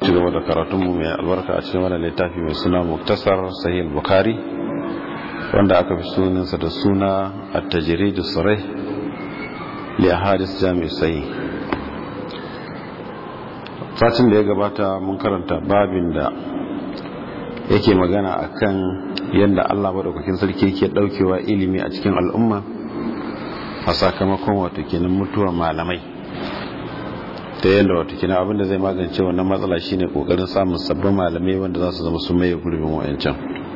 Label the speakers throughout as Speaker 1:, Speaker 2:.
Speaker 1: ci gaba da karatunmu mai albarka a cikin wannan littafi mai suna muktasar sahih bukhari wanda aka fi sunansa da suna at-tajrid as-sarih li ahadith jami' sahih satin da ya gabata mun karanta babin da yake magana akan yadda Allah madaukakin sarki yake daukewa ilimi a cikin al'umma a sakamakon wato kenan mutuwar malamai ta yadda wata kina abinda zai magance wannan matsala shine kokarin samun sabbin malamai wanda za su zama su maye gurbin wayancan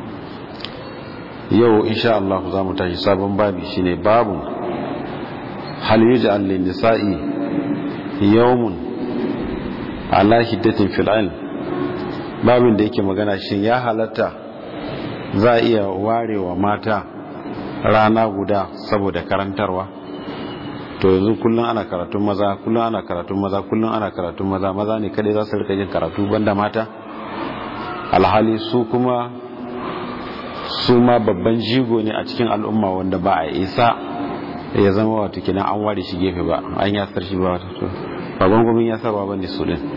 Speaker 1: yau insha Allah za mu tashi sabon babi shine babu hal yuj'al lin nisa'i yawmun ala hiddatin fil ilm babin da yake magana shin ya halatta za a iya warewa mata rana guda saboda karantarwa to yanzu kullum ana karatun maza kullum ana karatun maza kullum ana karatun maza maza ne kadai za su rika yin karatu banda mata alhali su kuma su ma babban jigo ne a cikin al'umma wanda ba a isa ya zama wato kina an ware shi gefe ba an yasar shi ba wato to ba gwangwamin yasarwa ba ne su din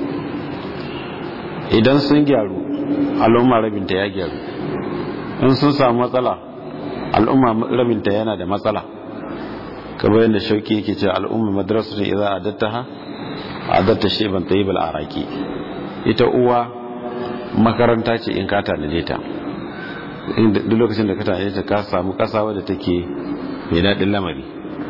Speaker 1: idan sun gyaru al'umma rabinta ya gyaru in sun samu matsala al'umma rabinta yana da matsala kamar yadda shauki yake ce al'umma madrasatun idza adattaha adatta shayban tayyibal araki ita uwa makaranta ce in ka tanaje ta duk lokacin da ka tanaje ta ka samu kasa wadda take mai daɗin lamari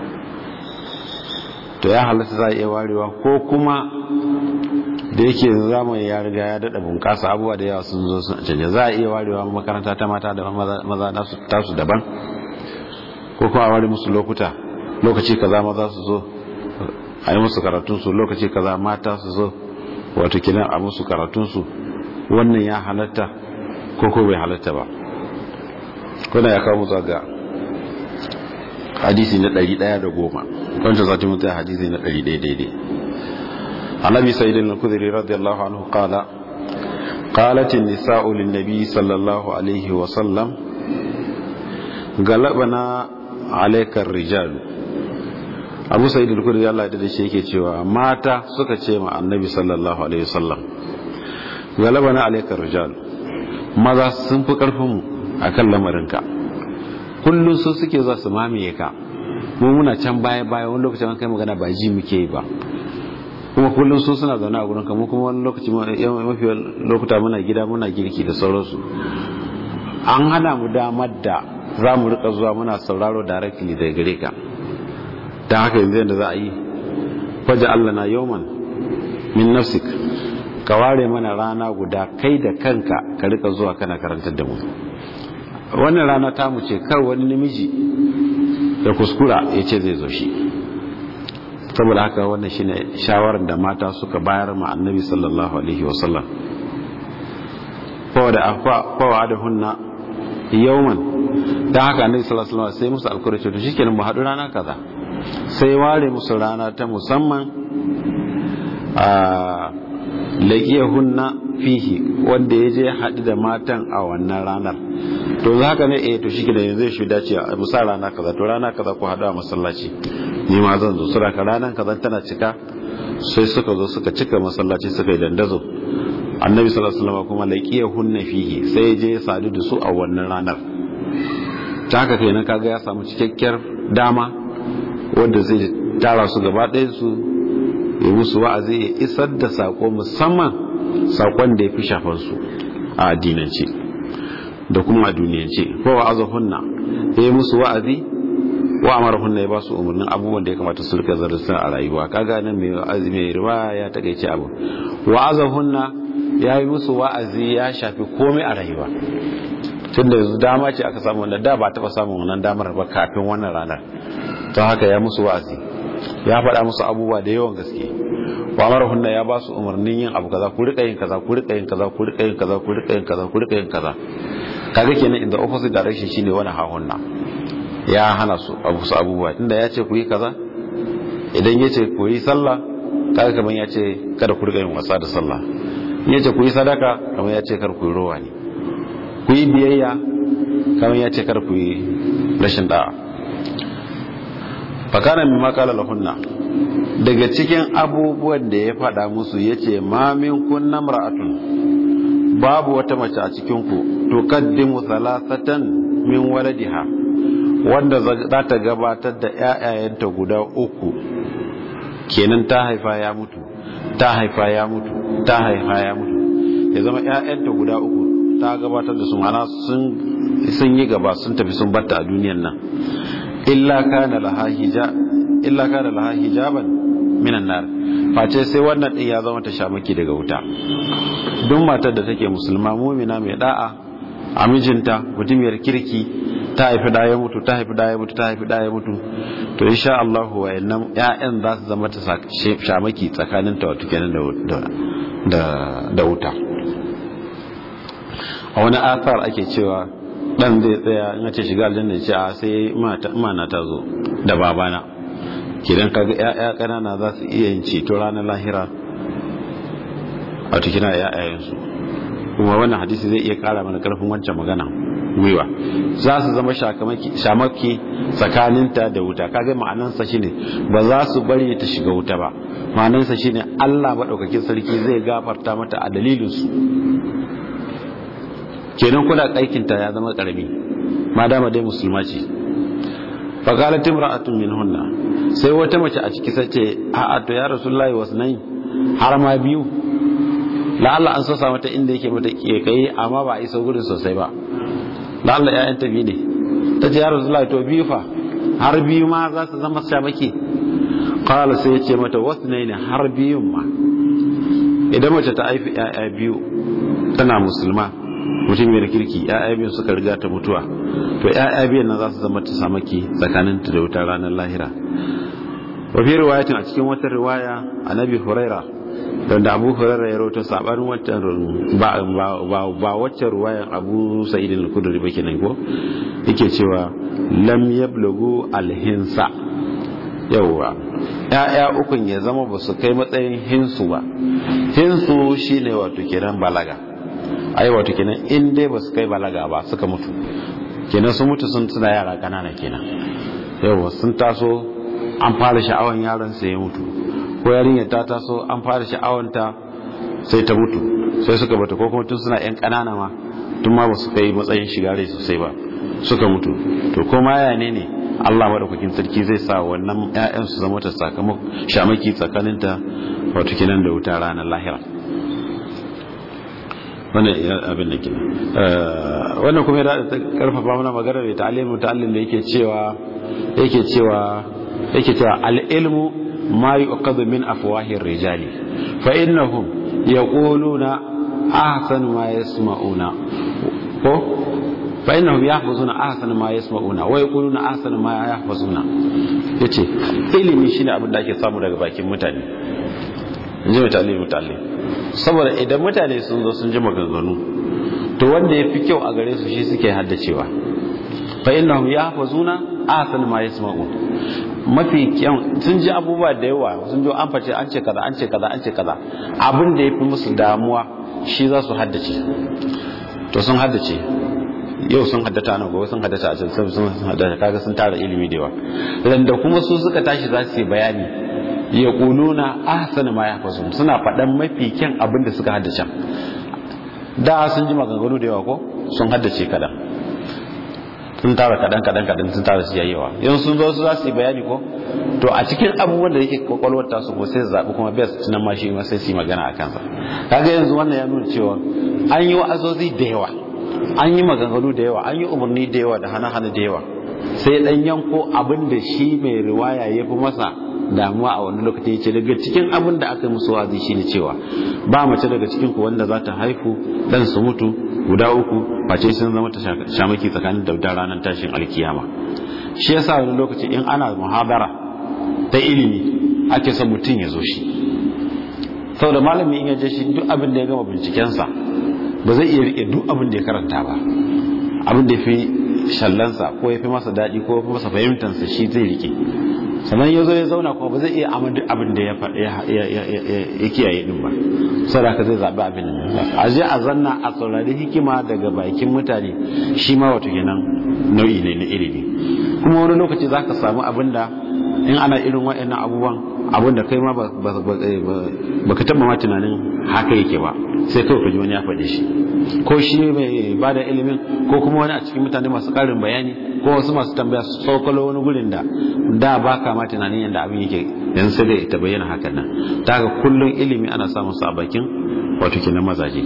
Speaker 1: to ya halatta za a iya warewa ko kuma da yake zamani ya riga ya daɗa bunƙasa abubuwa da yawa sun zo sun canja za a iya warewa makaranta ta mata da maza tasu daban ko kuma a ware musu lokuta lokaci kaza maza su zo a yi musu karatunsu lokaci kaza mata su zo wato kinan a musu karatunsu wannan ya halatta ko ko bai halatta ba kuna ya kawo musu ga hadisi na ɗari ɗaya da goma wancan zati mutu hadisi na ɗari ɗaya daidai annabi sayyidin al-kudri radiyallahu anhu qala قالت النساء للنبي صلى الله عليه وسلم غلبنا عليك الرجال abu sa'id al-khudri Allah da shi yake cewa mata suka ce ma annabi sallallahu alaihi wasallam galabana alayka rijal maza sun fi karfin mu akan lamarinka kullun su suke za su mamaye ka mu muna can baya baya wani lokacin kai magana ba ji muke yi ba kuma kullun su suna zaune a gurin ka mu kuma wani lokaci mafi lokuta muna gida muna girki da sauransu an hana mu damar da za mu rika zuwa muna sauraro directly daga gare ka don haka yanzu yadda za a yi faje Allah na yawman min nafsik ka ware mana rana guda kai da kanka ka rika zuwa kana karantar da mu wannan rana ta mu ce kar wani namiji da kuskura ya ce zai zo shi saboda haka wannan shine shawarar da mata suka bayar ma annabi sallallahu alaihi wasallam fawa da hunna yawman don haka annabi sallallahu alaihi wasallam sai musu alkawari to shikenan mu haɗu rana kaza sai ware musu rana ta musamman a hunna fihi wanda ya je haɗu da matan a wannan ranar to za haka ne eh to shi da yanzu shi dace a musa rana kaza to rana kaza ku haɗu a masallaci ni ma zan zo sura ka ranar kaza tana cika sai suka zo suka cika masallaci suka yi dandazo annabi sallallahu alaihi wasallam kuma hunna fihi sai ya je ya sadu da su a wannan ranar ta haka kenan kaga ya samu cikakkiyar dama wanda zai tara su gaba ɗaya su ya musu wa'azi ya isar da sako musamman sakon da ya fi shafansu a addinance da kuma a duniyance ko wa'aza hunna ya yi musu wa'azi wa amara hunna ya ba su umarnin abubuwan da ya kamata su rika zarasa a rayuwa kaga nan mai wa'azi mai riba ya takaice abu wa'aza hunna ya yi musu wa'azi ya shafi komai a rayuwa tunda yanzu dama ce aka samu wanda da ba taɓa samun wannan damar ba kafin wannan ranar ta haka ya musu wa'azi ya faɗa musu abubuwa da yawan gaske wa hunna ya ba su umarnin yin abu kaza ku rika yin kaza ku rika yin kaza ku rika yin kaza ku rika yin kaza ku rika yin kaza kaga kenan in the opposite direction shine wani hahunna ya hana su abu su abubuwa tunda ya ce ku yi kaza idan ya ce ku yi sallah kaga kamar ya ce kada ku rika yin wasa da sallah in ya ce ku yi sadaka kamar ya ce kar ku yi rowa ne ku yi biyayya kamar ya ce kar ku yi rashin da'a fakana min makala lahunna daga cikin abubuwan da ya faɗa musu ya ce mamin kunna ra'atun babu wata mace a cikinku tukaddimu salasatan min waladiha wanda za ta gabatar da ‘ya'yayanta guda uku kenan ta haifa ya mutu ta haifa ya mutu ta haifa ya mutu ya zama ‘ya'yanta guda uku ta gabatar da su mana sun yi gaba sun tafi sun batta a duniyan nan illa kana laha hijaban minan nar face sai wannan din ya zama ta shamaki daga wuta duk matar da take musulma mumina mai da'a a mijinta mutumiyar kirki ta haifi da ya mutu ta haifi da ya mutu ta haifi da ya mutu to insha Allah wayannan ƴaƴan za su zama ta shamaki tsakanin ta wato kenan da da wuta a wani athar ake cewa dan zai tsaya in ce shiga aljanna ya ce a sai mana ta zo da babana kidan kaga ƴaƴa kanana za su iya yin ceto ranar lahira a tukina ƴaƴayensu kuma wannan hadisi zai iya kara mana karfin wancan magana gwiwa za su zama shamaki tsakaninta da wuta kaga ma'anansa shine ba za su bari ta shiga wuta ba ma'anansa shine Allah madaukakin sarki zai gafarta mata a dalilin su kenan kula aikinta ya zama karami madama dai musulma ce faqalat imra'atun minhunna sai wata mace a ciki sace a to ya rasulullahi wasnai har ma biyu la'alla an sosa mata inda yake mata kai amma ba a isa gurin sosai ba la'alla ƴaƴan ta biyu ne ta ce ya rasulullahi to biyu fa har biyu ma za su zama shamaki qala sai ya ce mata wasnai ne har biyun ma idan mace ta haifi ƴaƴa biyu tana musulma mutum mai kirki ƴaƴa biyu suka riga ta mutuwa to ƴaƴa biyan nan za su zama ta samaki tsakaninta da wutar ranar lahira wa fi riwayatin a cikin wata riwaya annabi huraira don da abu huraira ya rawaito sabanin wancan ba ba waccan riwayan abu sa'id al-khudri ba kenan ko yake cewa lam yablughu al-hinsa yawwa ƴaƴa ukun ya zama ba su kai matsayin hinsu ba hinsu shine wato kiran balaga ai wato kenan in dai ba su kai balaga ba suka mutu kenan sun mutu sun suna yara kanana kenan yawwa sun taso an fara sha'awan yaron sai ya mutu ko yarinya ta taso an fara sha'awanta sai ta mutu sai suka bata ko kuma tun suna yan kanana ma tun ma ba su kai matsayin shiga rai sosai ba suka mutu to ko ma ya ne ne Allah madaukakin sarki zai sa wannan ƴaƴan su zama ta sakamako shamaki tsakaninta wato kenan da wuta ranar lahira wannan abin da ke wannan kuma ya karfafa mana magana da ta'alimu ta'allim da yake cewa yake cewa yake cewa al-ilmu ma yuqadu min afwahir rijali fa innahum yaquluna ahsanu ma yasma'una ko fa innahum yahfazuna ahsana ma yasma'una wa yaquluna ahsana ma yahfazuna yace ilimi shine abin da ake samu daga bakin mutane inji ta'alimu ta'allim saboda idan mutane sun zo sun ji maganganu to wanda ya fi kyau a gare su shi suke haddacewa fa innahum yahfazuna ahsan ma yasma'un mafi kyau sun ji abubuwa da yawa sun ji an face an ce kaza an ce kaza an ce kaza abin da yafi musu damuwa shi za su haddace to sun haddace yau sun haddata nan gobe sun haddata a can sun haddata kaga sun tara ilimi da yawa da kuma su suka tashi za su yi bayani ya kuluna ahsana ma yahfazun suna faɗan mafi kyan abin da suka haddace da sun ji maganganu da yawa ko sun haddace kadan sun tara kadan kadan kadan sun tara su yayewa yan sun zo su za su yi bayani ko to a cikin abubuwan da yake kwakwalwar ta su ko sai su zaɓi kuma best nan ma shi ma sai su yi magana a kansa kaga yanzu wannan ya nuna cewa an yi wa'azozi da yawa an yi maganganu da yawa an yi umarni da yawa da hana-hana da yawa sai dan yanko abin da shi mai riwaya ya fi masa damuwa a wani lokaci ce daga cikin abin da aka musu wazi shine cewa ba mace daga cikin ku wanda za ta haifu dan su mutu guda uku face sun zama ta shamaki tsakanin da ranar tashin alkiyama shi yasa wani lokaci in ana muhabara ta ilimi ake son mutum ya zo shi saboda malami in ya je shi duk abin da ya gama bincikensa ba zai iya rike duk abin da ya karanta ba abin da ya fi shallansa ko ya fi masa daɗi ko ya fi masa fahimtansa shi zai rike sannan ya zo ya zauna kuma ba zai iya amma duk abin da ya kiyaye din ba saboda ka zai zaɓi abin da a je a zanna a saurari hikima daga bakin mutane shi ma wato kenan nau'i ne na ilimi kuma wani lokaci za ka samu abin da in ana irin wa'annan abubuwan abin da kai ma ba ka taɓa ma tunanin haka yake ba sai kawai ka ji wani ya faɗe shi ko shi mai ba da ilimin ko kuma wani a cikin mutane masu ƙarin bayani ko wasu masu tambaya su tsokalo wani gurin da da ba ka ma tunanin yadda abin yake yanzu sai dai ta bayyana hakan nan ta haka kullum ilimi ana samun sa a bakin wato kenan mazaje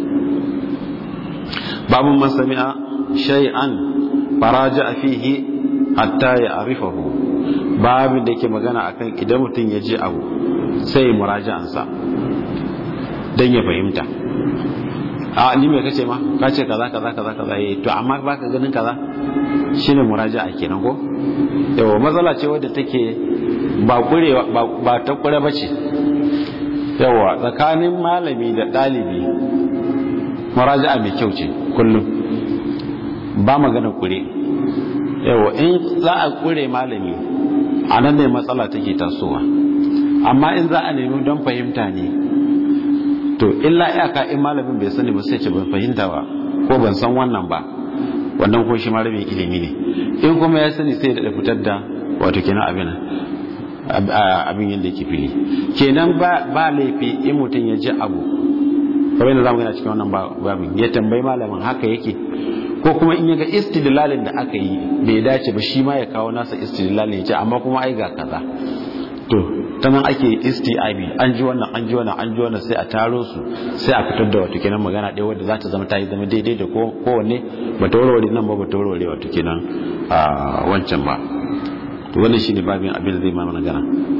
Speaker 1: babun man sami'a shay'an faraja fihi hatta ya arifahu babin da yake magana akan idan mutum ya je abu sai ya muraja'ansa don ya fahimta a ni mai kace ma ka ce kaza kaza kaza kaza eh to amma baka ganin kaza shine muraja'a kenan ko yawa matsala ce wadda take ba kurewa ba ta kure bace yawa tsakanin malami da dalibi muraja'a mai kyau ce kullum ba magana kure yawa in za a kure malami a nan ne matsala take tasowa amma in za a nemi don fahimta ne to illa iyaka in malamin bai sani ba sai ce ban fahimta ba ko ban san wannan ba wannan ko shi malamin ilimi ne in kuma ya sani sai da fitar da wato kenan abin abin yadda yake fili kenan ba laifi in mutum ya ji abu kamar yadda zamu gana cikin wannan babin ya tambayi malamin haka yake ko kuma in yaga istidlalin da aka yi bai dace ba shi ma ya kawo nasa istidlalin ya ce amma kuma ai ga kaza to ta nan ake istiabi an ji wannan an ji wannan an ji wannan sai a taro su sai a fitar da wato kenan magana ɗaya wadda za ta zama ta yi zama daidai da kowanne ba ta warware nan ba ba ta warware wato kenan a wancan ba to wannan shine babin abin da zai ma magana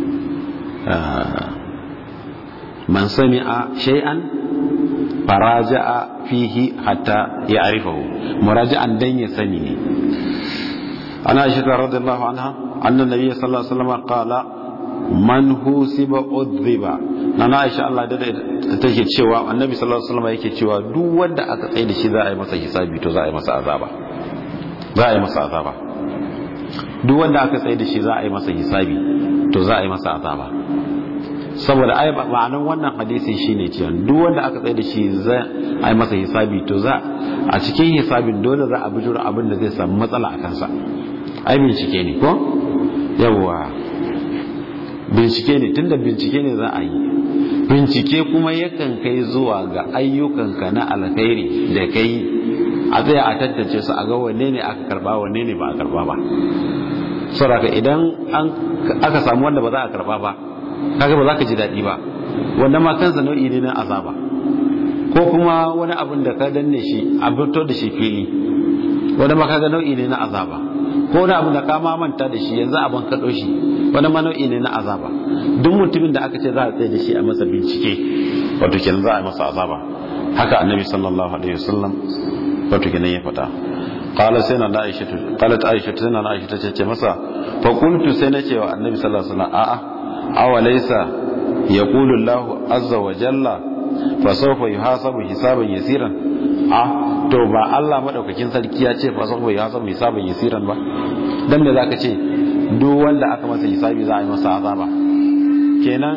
Speaker 1: man sami'a shay'an faraja'a fihi hatta ya arifahu muraja'an dan ya sani ne ana aisha radiyallahu anha anna nabiy sallallahu alaihi wasallam qala man husiba udhiba nana aisha Allah da take cewa annabi sallallahu alaihi wasallam yake cewa duk wanda aka tsaye da shi za a yi masa hisabi to za a yi masa azaba za a yi masa azaba duk wanda aka tsaye da shi za a yi masa hisabi to za a yi masa azaba saboda ai ma'anar wannan hadisi shine cewa duk wanda aka tsaye da shi za a yi masa hisabi to za a cikin hisabin dole za a bijiro abin da zai samu matsala a kansa ai bincike ne ko yawwa bincike ne tunda bincike ne za a yi bincike kuma yakan kai zuwa ga ayyukanka na alkhairi da kai a tsaya a tantance su a ga wanne ne aka karba wanne ne ba a karba ba saboda idan aka samu wanda ba za a karba ba kaga ba za ka ji daɗi ba wanda ma kansa nau'i ne na azaba ko kuma wani abin da ka danne shi a fito da shi fili wanda ma kaga nau'i ne na azaba ko wani abin da ka ma manta da shi yanzu abin kaɗo shi wani ma nau'i ne na azaba duk mutumin da aka ce za a tsaye da shi a masa bincike wato kenan za a yi masa azaba haka annabi sallallahu alaihi wasallam wato kenan ya faɗa qala sai na Aisha qalat Aisha sai na Aisha ta ce masa fa qultu sai na ce wa annabi sallallahu alaihi wasallam a'a awalaisa yaqulu Allah azza wa jalla fa sawfa yuhasabu hisaban yasiran a to ba Allah madaukakin sarki ya ce fa sawfa yuhasabu hisaban yasiran ba dan me zaka ce duk wanda aka masa hisabi za a yi masa azaba kenan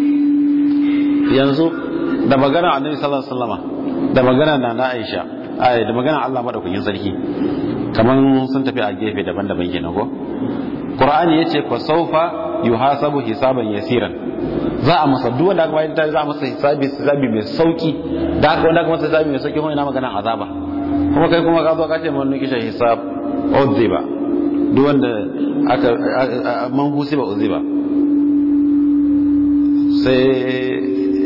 Speaker 1: yanzu da magana annabi sallallahu alaihi wasallama da magana na na Aisha ai da magana Allah madaukakin sarki kaman sun tafi a gefe daban-daban kenan ko Qur'ani yace fa sawfa yuhasabu hisaban yasiran za a masa duk wanda aka bayar da za a masa hisabi hisabi mai sauki da aka wanda aka masa hisabi mai sauki kuma ina magana azaba kuma kai kuma ka zo ka ce mun kisha hisab uziba duk wanda aka man husiba uziba sai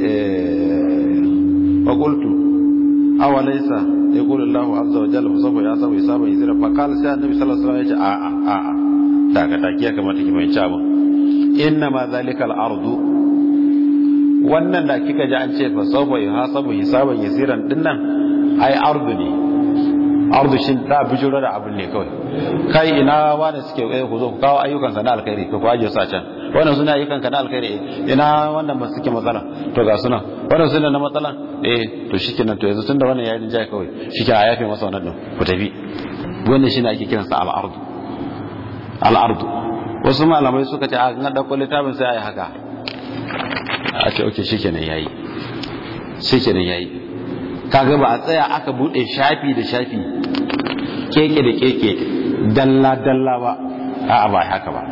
Speaker 1: fa qultu awalaysa yaqulu Allahu azza wa jalla fa sawfa yasabu hisaban yasira fa qala sai annabi sallallahu alaihi wasallam ya ce a a a daga take ya kamata ki mai abin inna ma zalika al-ardu wannan da kika ji an ce fa sawfa yuhasabu hisaban yasiran dinnan ai ardu ne ardu shin da bijiro da abin ne kawai kai ina wanda suke kai ku zo ku kawo ayyukan ka na alkhairi ko ku aje su a can wannan suna ayyukan ka na alkhairi ina wannan ba suke matsala to ga suna wannan suna na matsala eh to shikenan to yanzu tunda wannan yayin jai kawai shike a yafe masa wannan din ku tafi wannan shine ake kiransa al-ardu al-ardu wasu malamai suka ce a ga dauko littafin sai ayi haka a ce okay shikenan yayi shikenan yayi kaga ba a tsaya aka bude shafi da shafi keke da keke dalla dalla ba a'a ba haka ba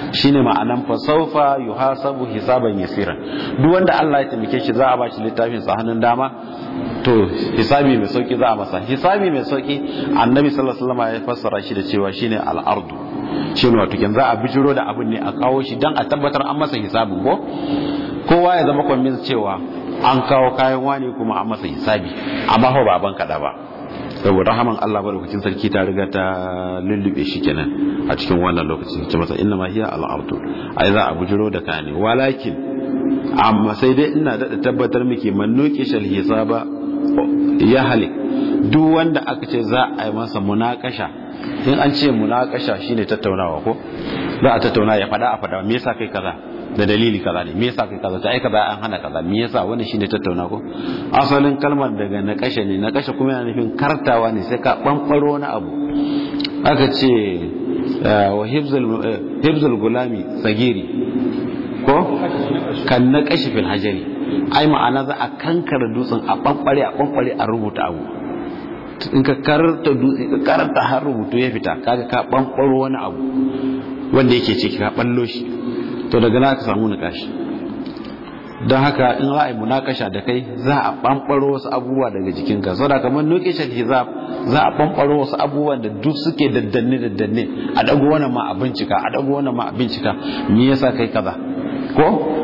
Speaker 1: shine ma'anan fa sawfa yuhasabu hisaban yasira duk wanda Allah ya taimake shi za a ba shi littafin sa hannun dama to hisabi mai sauki za a masa hisabi mai sauki annabi sallallahu alaihi wasallam ya fassara shi da cewa shine al-ardu shine wato kin za a bijiro da abin ne a kawo shi dan a tabbatar an masa hisabin ko kowa ya zama convinced cewa an kawo kayan wani kuma an masa hisabi amma ba baban kada ba saboda rahaman Allah madaukakin sarki ta riga ta lullube shi kenan a cikin wannan lokacin ce masa inna ma hiya al-ardu ai za a bujiro da kane walakin amma sai dai ina da tabbatar miki man nuki shal hisaba ya halik duk wanda aka ce za a yi masa munakasha in an ce munakasha shine tattaunawa ko za a tattauna ya fada a fada me yasa kai kaza da dalili kaza ne me yasa kai kaza ta ai kaza an hana kaza me yasa wannan shine tattauna ko asalin kalmar daga na kashe ne na kashe kuma yana nufin kartawa ne sai ka bambaro na abu aka ce wa hibzul gulami sagiri ko kan na kashe fil hajari ai ma'ana za a kankara dutsen a bambare a bambare a rubuta abu in ka karanta dutse ka karanta har rubutu ya fita kaga ka bambaro wani abu wanda yake ciki ka ballo shi to daga na ka samu nikashi don haka in ra'ayi munakasha da kai za a bambaro wasu abubuwa daga jikinka saboda kamar nukishan hizab za a bambaro wasu abubuwan da duk suke daddanne daddanne a dago wannan ma a bincika a dago wannan ma a bincika me yasa kai kaza ko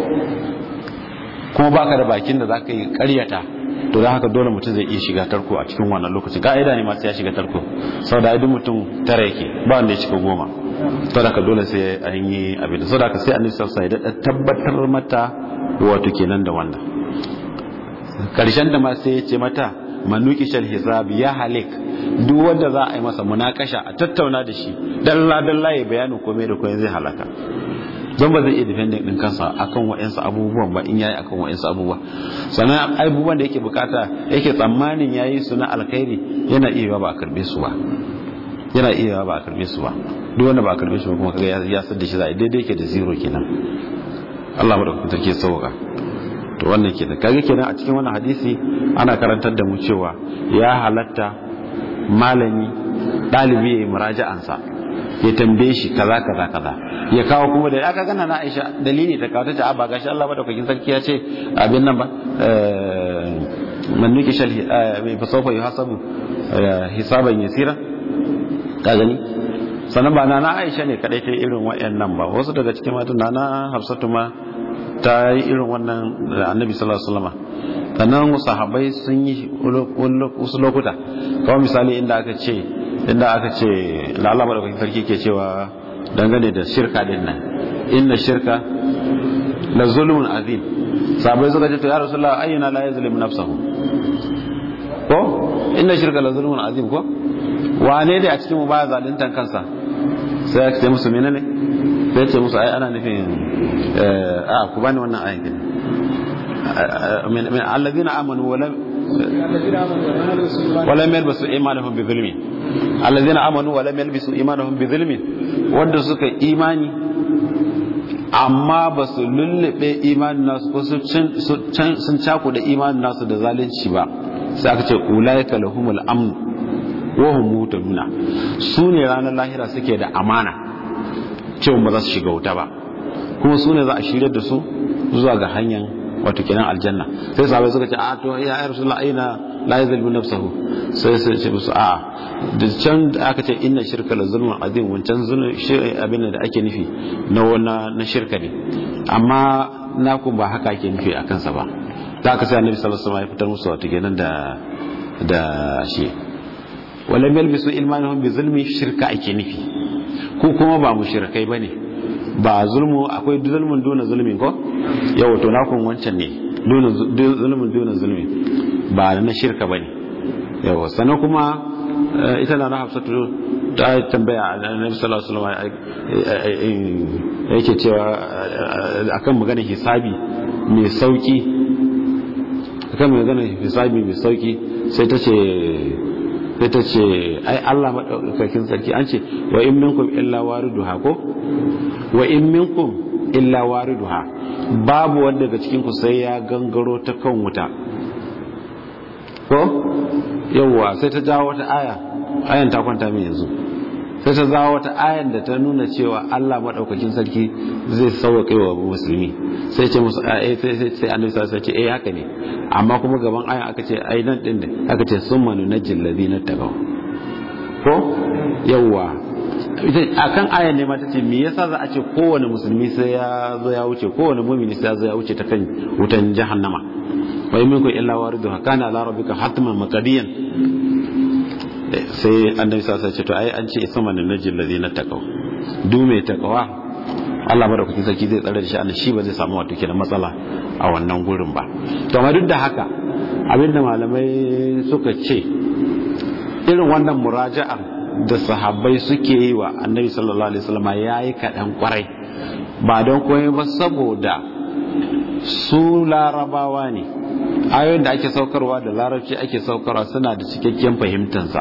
Speaker 1: kuma baka da bakin da zaka yi karyata to don haka dole mutum zai iya shiga tarko a cikin wannan lokacin ka'ida ne ma sai ya shiga tarko saboda idan mutum tara yake ba wanda ya cika goma saboda haka dole sai an yi abin da saboda haka sai annabi sallallahu alaihi wasallam ya tabbatar mata wato kenan da wannan karshen da ma sai ya ce mata manuki shal hisab ya halik duk wanda za a yi masa munakasha a tattauna da shi dalla dalla ya bayanin komai da komai zai halaka don ba zai iya defending din kansa akan wa'ansu abubuwan ba in yayi akan wa'ansu abubuwa sannan abubuwan da yake bukata yake tsammanin yayi su na alkhairi yana iya ba a karbe su ba yana iya ba a karbe su ba duk wanda ba a karbe shi ba kuma kaga ya san da shi za a daidai yake da zero kenan Allah madaukakin sarki ya sauka to wannan kenan kaga kenan a cikin wannan hadisi ana karantar da mu cewa ya halatta malami dalibi ya yi muraja'ansa ya tambaye shi kaza kaza kaza ya kawo kuma da aka gana na Aisha dalili ta kawo ta ce a ba gashi Allah madaukakin sarki ya ce abin nan ba man nuki shal mai fasofa yuhasabu hisaban yasira ka gani sannan ba na Aisha ne kadai ta irin wayannan ba wasu daga cikin matan na Hafsatu ma ta yi irin wannan da Annabi sallallahu alaihi wasallam sannan sahabbai sun yi wasu lokuta kawai misali inda aka ce inda aka ce da Allah madaukakin sarki ke cewa dangane da shirka din nan inna shirka la zulmun azim sabai suka ce to ya rasulullah ayyuna la yazlimu nafsahu ko inna shirka la zulmun azim ko wane ne a cikin mu baya zaluntan kansa sai ya ce musu menene sai ya ce musu ai ana nufin a ku bani wannan ayin kin min alladhina amanu wa lam ولم يلبسوا ايمانهم بظلم الذين امنوا ولم يلبسوا ايمانهم بظلم wanda suka imani amma ba su lullube imanin nasu ko sun caku da imanin nasu da zalunci ba sai aka ce ulaika lahumul amn wa hum mutanuna su ne ranar lahira suke da amana cewa ba za su shiga wuta ba kuma su ne za a shirya da su zuwa ga hanyar wato kenan aljanna sai sahabai suka ce a to ya ya rasulullah aina la yazlimu nafsahu sai sai ce musu a da can da aka ce inna shirka la zulmun azim wancan zulmun abin da ake nufi na wana na shirka ne amma na ku ba haka ake nufi a kansa ba da aka sai annabi sallallahu alaihi wasallam ya fitar musu wato kenan da da shi wala yalbisu ilmanuhum bi zulmi shirka ake nufi ko kuma ba mushrikai bane ba zulmu akwai zulmun duna zulmin ko yawa to nakun wancan ne zulmun duna zulmin ba na shirka bane yawa sannan kuma ita na hafsatu ta tambaya annabi sallallahu alaihi wasallam yake cewa akan magana hisabi mai sauki akan magana hisabi mai sauki sai ta ce sai ta ce ai Allah madaukakin sarki an ce wa in minkum illa wariduha ko wa in minkum illa wariduha babu wanda daga cikin ku sai ya gangaro ta kan wuta ko yawwa sai ta jawo wata aya ayan ta kwanta min yanzu sai ta zawo wata ayan da ta nuna cewa Allah madaukakin sarki zai sauƙaƙe wa musulmi sai ce musu eh sai sai sai annabi sai ce eh haka ne amma kuma gaban ayan aka ce ai nan din ne aka ce summa nunajjil ladina taqaw ko yawwa akan ayan ne ma tace me yasa za a ce kowane musulmi sai ya zo ya wuce kowane mu'mini sai ya zo ya wuce ta kan wutan jahannama wa in minkum illa wariduha kana ala rabbika hatman maqdiyan sai annabi sallallahu alaihi ce to ai an ce sama da najil ladina taqaw du mai taqwa Allah madaukakin sarki zai tsare da shi annabi shi ba zai samu wato kenan matsala a wannan gurin ba to amma duk da haka abinda malamai suka ce irin wannan muraja'ar da sahabbai suke yi wa annabi sallallahu alaihi wasallam yayi kaɗan kwarai ba don komai ba saboda su larabawa ne ayoyin da ake saukarwa da larabci ake saukarwa suna da cikakken fahimtansa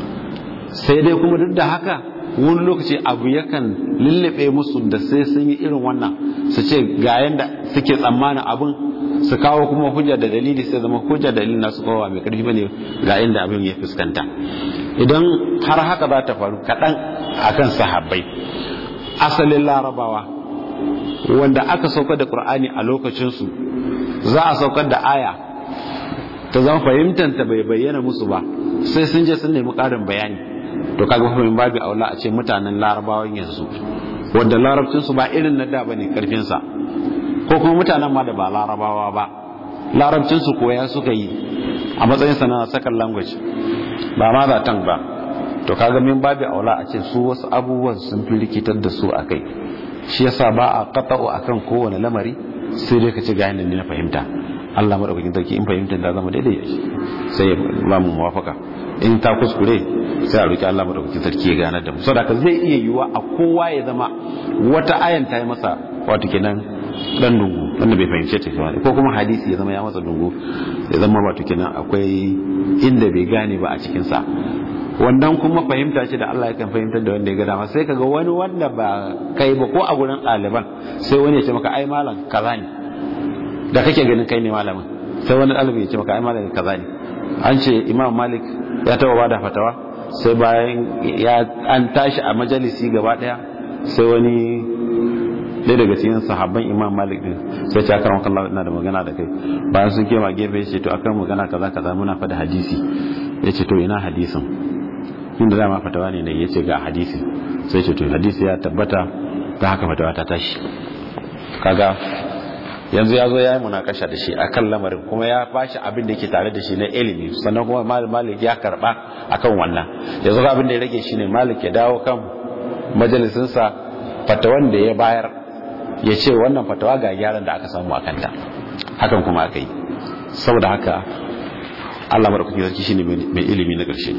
Speaker 1: sai dai kuma duk da haka wani lokaci abu yakan lullube musu da sai sun yi irin wannan su ce ga yanda suke tsammanin abin su kawo kuma hujja da dalili sai zama hujja da dalili nasu kowa mai karfi bane ga inda abin ya fuskanta idan har haka za ta faru kaɗan akan sahabbai asalin larabawa wanda aka saukar da qur'ani a lokacinsu za a saukar da aya ta zama fahimtanta bai bayyana musu ba sai sun je sun nemi ƙarin bayani to kaga fahimmin babu aula a ce mutanen larabawan yanzu wanda larabcinsu ba irin na da bane karfinsa ko kuma mutanen ma da ba larabawa ba larabcinsu koya suka yi a matsayin sa na second language ba ma zaton ba to kaga min babu aula a ce su wasu abubuwan sun fi rikitar da su akai shi yasa ba a qata'u akan kowane lamari sai dai ka ci ga yanda ne na fahimta Allah madaukakin sarki in fahimtar da zama daidai sai ya ba mu muwafaka in ta kuskure sai a roki Allah madaukakin sarki ya gane da mu saboda zai iya yiwa a kowa ya zama wata ayan ta yi masa wato kenan dan dungu wanda bai fahimce ta ba ko kuma hadisi ya zama ya masa dungu ya zama wato kenan akwai inda bai gane ba a cikin sa wannan kuma fahimta ce da Allah yakan fahimtar da wanda ya ga dama sai kaga wani wanda ba kai ba ko a gurin ɗaliban sai wani ya ce maka ai malam kaza ne da kake ganin kai ne malamin sai wani ɗalibi ya ce maka ai malam kaza ne an ce imam malik ya taɓa bada fatawa sai bayan ya an tashi a majalisi gaba ɗaya sai wani ɗaya daga cikin sahabban imam malik din sai ce akan wakan ina da magana da kai bayan sun kema gefe ya ce to akan magana kaza kaza muna fada hadisi ya ce to ina hadisin inda dama fatawa ne ya ce ga hadisi sai ce to hadisi ya tabbata ta haka fatawa ta tashi kaga yanzu ya zo ya yi munakasha da shi a kan lamarin kuma ya bashi abin da ke tare da shi na ilimi sannan kuma malik ya karba akan wannan yanzu abin da ya rage shi ne malik ya dawo kan majalisinsa fatawan da ya bayar ya ce wannan fatawa ga gyaran da aka samu a kanta hakan kuma aka yi saboda haka allah maɗaukaki sarki shi ne mai ilimi na ƙarshe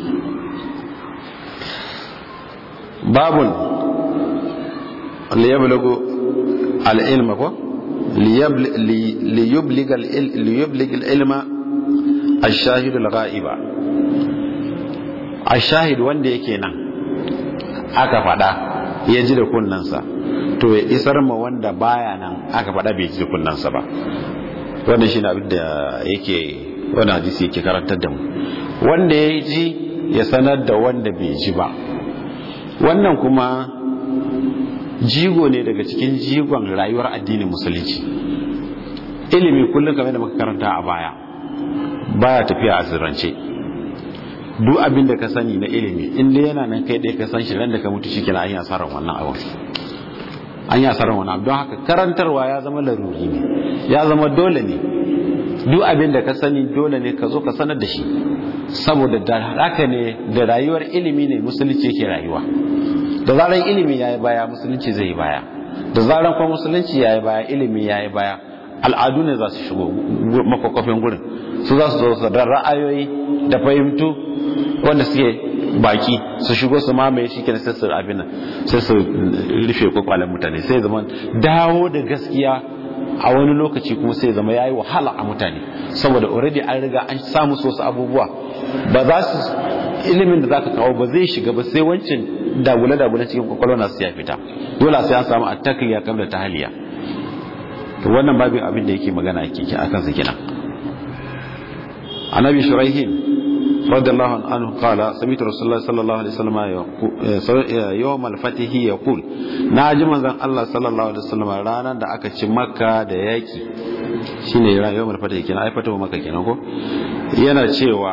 Speaker 1: babun liyablagu al'ilma ko liyublig al'ilma al-shahid al-ghaiba al-shahid wanda yake nan aka fada ya ji da kunnansa to ya isar ma wanda baya nan aka fada bai ji da kunnansa ba wannan shi na abin da yake wani hadisi yake karantar da mu wanda ya ji ya sanar da wanda bai ji ba wannan kuma jigo ne daga cikin jigon rayuwar addinin musulunci ilimi kullum kamar da muka karanta a baya baya tafiya a sirrance duk abin da ka sani na ilimi inda yana nan kai ɗaya ka san shi ran da ka mutu shi kenan an yi asarar wannan abin an yi asarar wannan don haka karantarwa ya zama laruri ne ya zama dole ne duk abin da ka sani dole ne ka zo ka sanar da shi saboda da haka ne da rayuwar ilimi ne musulunci yake rayuwa da zaran ilimi ya yi baya musulunci zai yi baya da zaran kuma musulunci ya yi baya ilimi ya yi baya al'adu ne za su shigo makwakwafin gurin su za su zo su da ra'ayoyi da fahimtu wanda suke baki su shigo su mamaye shi kenan sai su abin nan sai su rufe kwakwalen mutane sai zama dawo da gaskiya a wani lokaci kuma sai zama yayi wahala a mutane saboda already an riga an samu su wasu abubuwa ba za su ilimin da zaka kawo ba zai shiga ba sai wancan dagule dagule cikin kwakwalwa na su ya fita dole sai an samu attaqiya kabla tahliya to wannan babin abin da yake magana yake akan sa kenan annabi shuraihin radiyallahu anhu qala sami'tu rasulullah sallallahu alaihi wasallam yawm al-fatih yaqul na ji manzon Allah sallallahu alaihi wasallam ranar da aka ci makka da yaki shine yawm al-fatih kenan ai fatawa makka kenan ko yana cewa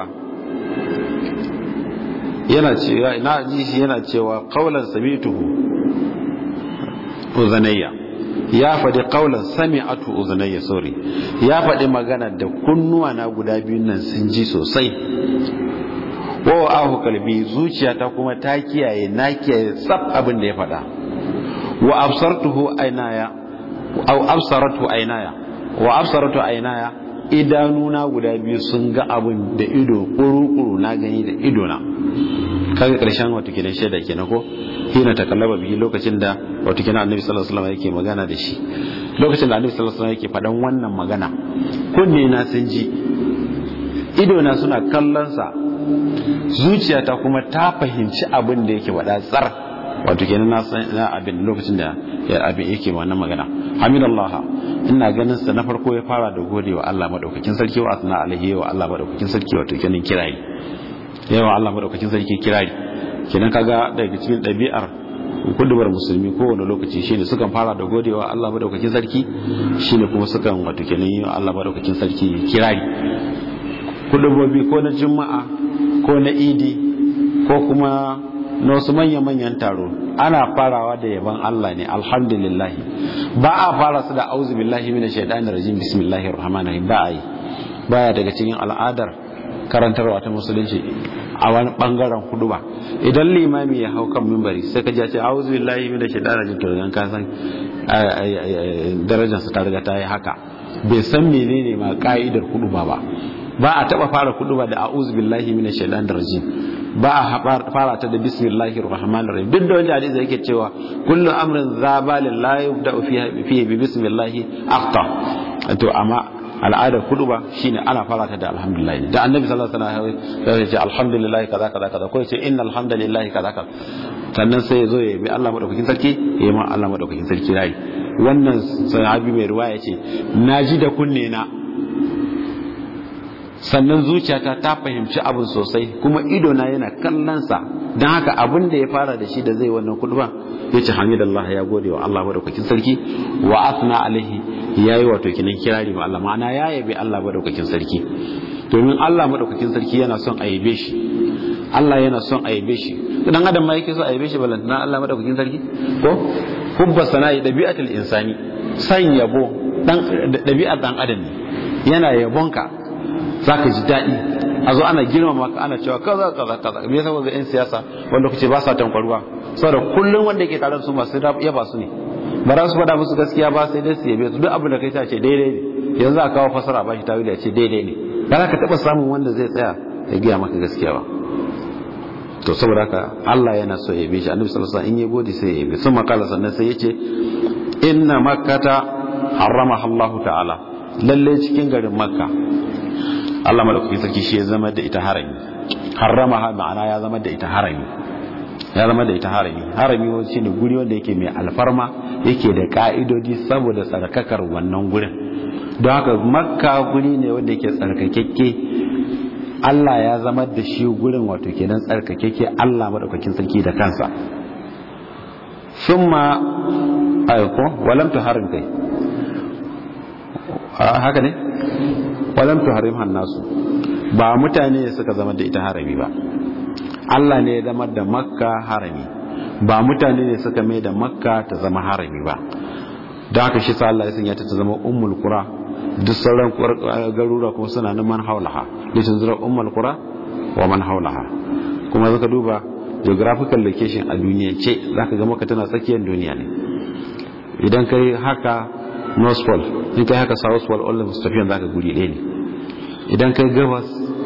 Speaker 1: yana cewa na ji shi yana cewa qaulan sami'tuhu uzanayya ya faɗi qaulan sami'atu uzanayya sorry ya faɗi magana da kunnuwa na guda biyun nan sun ji sosai wa ahu kalbi zuciyata kuma ta kiyaye na kiyaye tsaf abin da ya faɗa wa absartuhu aynaya aw absaratu aynaya wa absaratu aynaya idanuna guda biyu sun ga abin da ido kuru-kuru na gani da idona kaga karshen wato kenan shaida kenan ko hina ta kallaba bihi lokacin da wato kenan annabi sallallahu alaihi wasallam yake magana da shi lokacin da annabi sallallahu alaihi wasallam yake faɗan wannan magana kunne na sun ji ido na suna kallon sa zuciyata kuma ta fahimci abin da yake faɗa tsar wato kenan na san na abin lokacin da abin yake wannan magana hamidallah ina ganin sa na farko ya fara da godewa Allah madaukakin sarki wa asna alaihi wa Allah madaukakin sarki wato kenan kirari yawa Allah madaukakin sarki kirari kenan kaga daga cikin ɗabi'ar kudubar musulmi kowane lokaci shine sukan fara da godewa Allah madaukakin sarki shine kuma sukan wato kenan yi Allah madaukakin sarki kirari kudubobi ko na juma'a ko na idi ko kuma na wasu manya-manyan taro ana farawa da yaban Allah ne alhamdulillah ba a fara su da auzu billahi minash shaitanir rajim bismillahir rahmanir rahim ba a yi baya daga cikin al'adar karantarwa ta musulunci a wani bangaren hudu ba idan limami ya hau kan mimbari sai ka ji ce auzu billahi minash shaitanir rajim to dan ka san darajar sa ta riga ta yi haka bai san menene ma ka'idar hudu ba ba ba a taba fara hudu ba da a'udhu billahi minash shaitanir rajim ba a fara ta da bismillahir rahmanir rahim duk da wanda hadisi yake cewa kullu amrin zabalin la yubda fihi bi bismillah akhta to amma al'adar kudu ba shine ana fara ta da alhamdulillah da annabi sallallahu alaihi wasallam ya ce alhamdulillah kaza kaza kaza ko ya ce innal hamdalillah kaza kaza sannan sai ya zo ya bi Allah madaukakin sarki ya yi ma Allah madaukakin sarki rai wannan sahabi mai ruwaya ce naji da kunne na sannan zuciyata ta fahimci abin sosai kuma idona yana kallonsa don haka abin da ya fara da shi da zai wannan kuduba ya ce hamidallah ya gode wa Allah madaukakin sarki wa asna alaihi ya yi wato kinan kirari ma Allah ma'ana ya yabe Allah madaukakin sarki domin Allah madaukakin sarki yana son a yabe shi Allah yana son a yabe shi dan adam ma yake so a yabe shi balantana Allah madaukakin sarki ko hubba sana'i dabi'atul insani san yabo dan dabi'ar dan adam ne yana yabonka za ka ji daɗi a zo ana girmama ka ana cewa kaza kaza kaza me yasa ga yan siyasa wanda kuce ba sa tankwarwa saboda kullum wanda yake tare da su masu yaba su ne ba za su faɗa musu gaskiya ba sai dai su yabe su duk abin da kai ta ce daidai ne yanzu a kawo fasara ba shi tawili ya ce daidai ne ba za ka taɓa samun wanda zai tsaya ya gaya maka gaskiya ba to saboda haka Allah yana so ya yabe shi annabi sallallahu alaihi wasallam in ya gode sai ya yabe sun makala sannan sai ya ce inna makkata harramaha Allah ta'ala lalle cikin garin makka Allah madaukakin sarki shi ya zama da ita harami harrama ma'ana ya zama da ita harami ya zama da ita harami harami wani shine guri wanda yake mai alfarma yake da ka'idodi saboda tsarkakar wannan gurin don haka makka guri ne wanda yake tsarkakekke Allah ya zama da shi gurin wato kenan tsarkakekke Allah madaukakin sarki da kansa summa ayko walam tuharim kai haka ne walam tuharimha nasu ba mutane suka zama da ita harami ba Allah ne ya zama da makka harami ba mutane ne suka mai da makka ta zama harami ba da haka shi sa Allah ya sanya ta ta zama ummul qura duk sauran garura kuma suna nan man haulaha litin zura ummul qura wa man haulaha kuma zaka duba geographical location a duniya ce zaka ga maka tana tsakiyar duniya ne idan kai haka north pole in kai haka south pole all mustafiyan zaka guri ɗaya ne idan kai gabas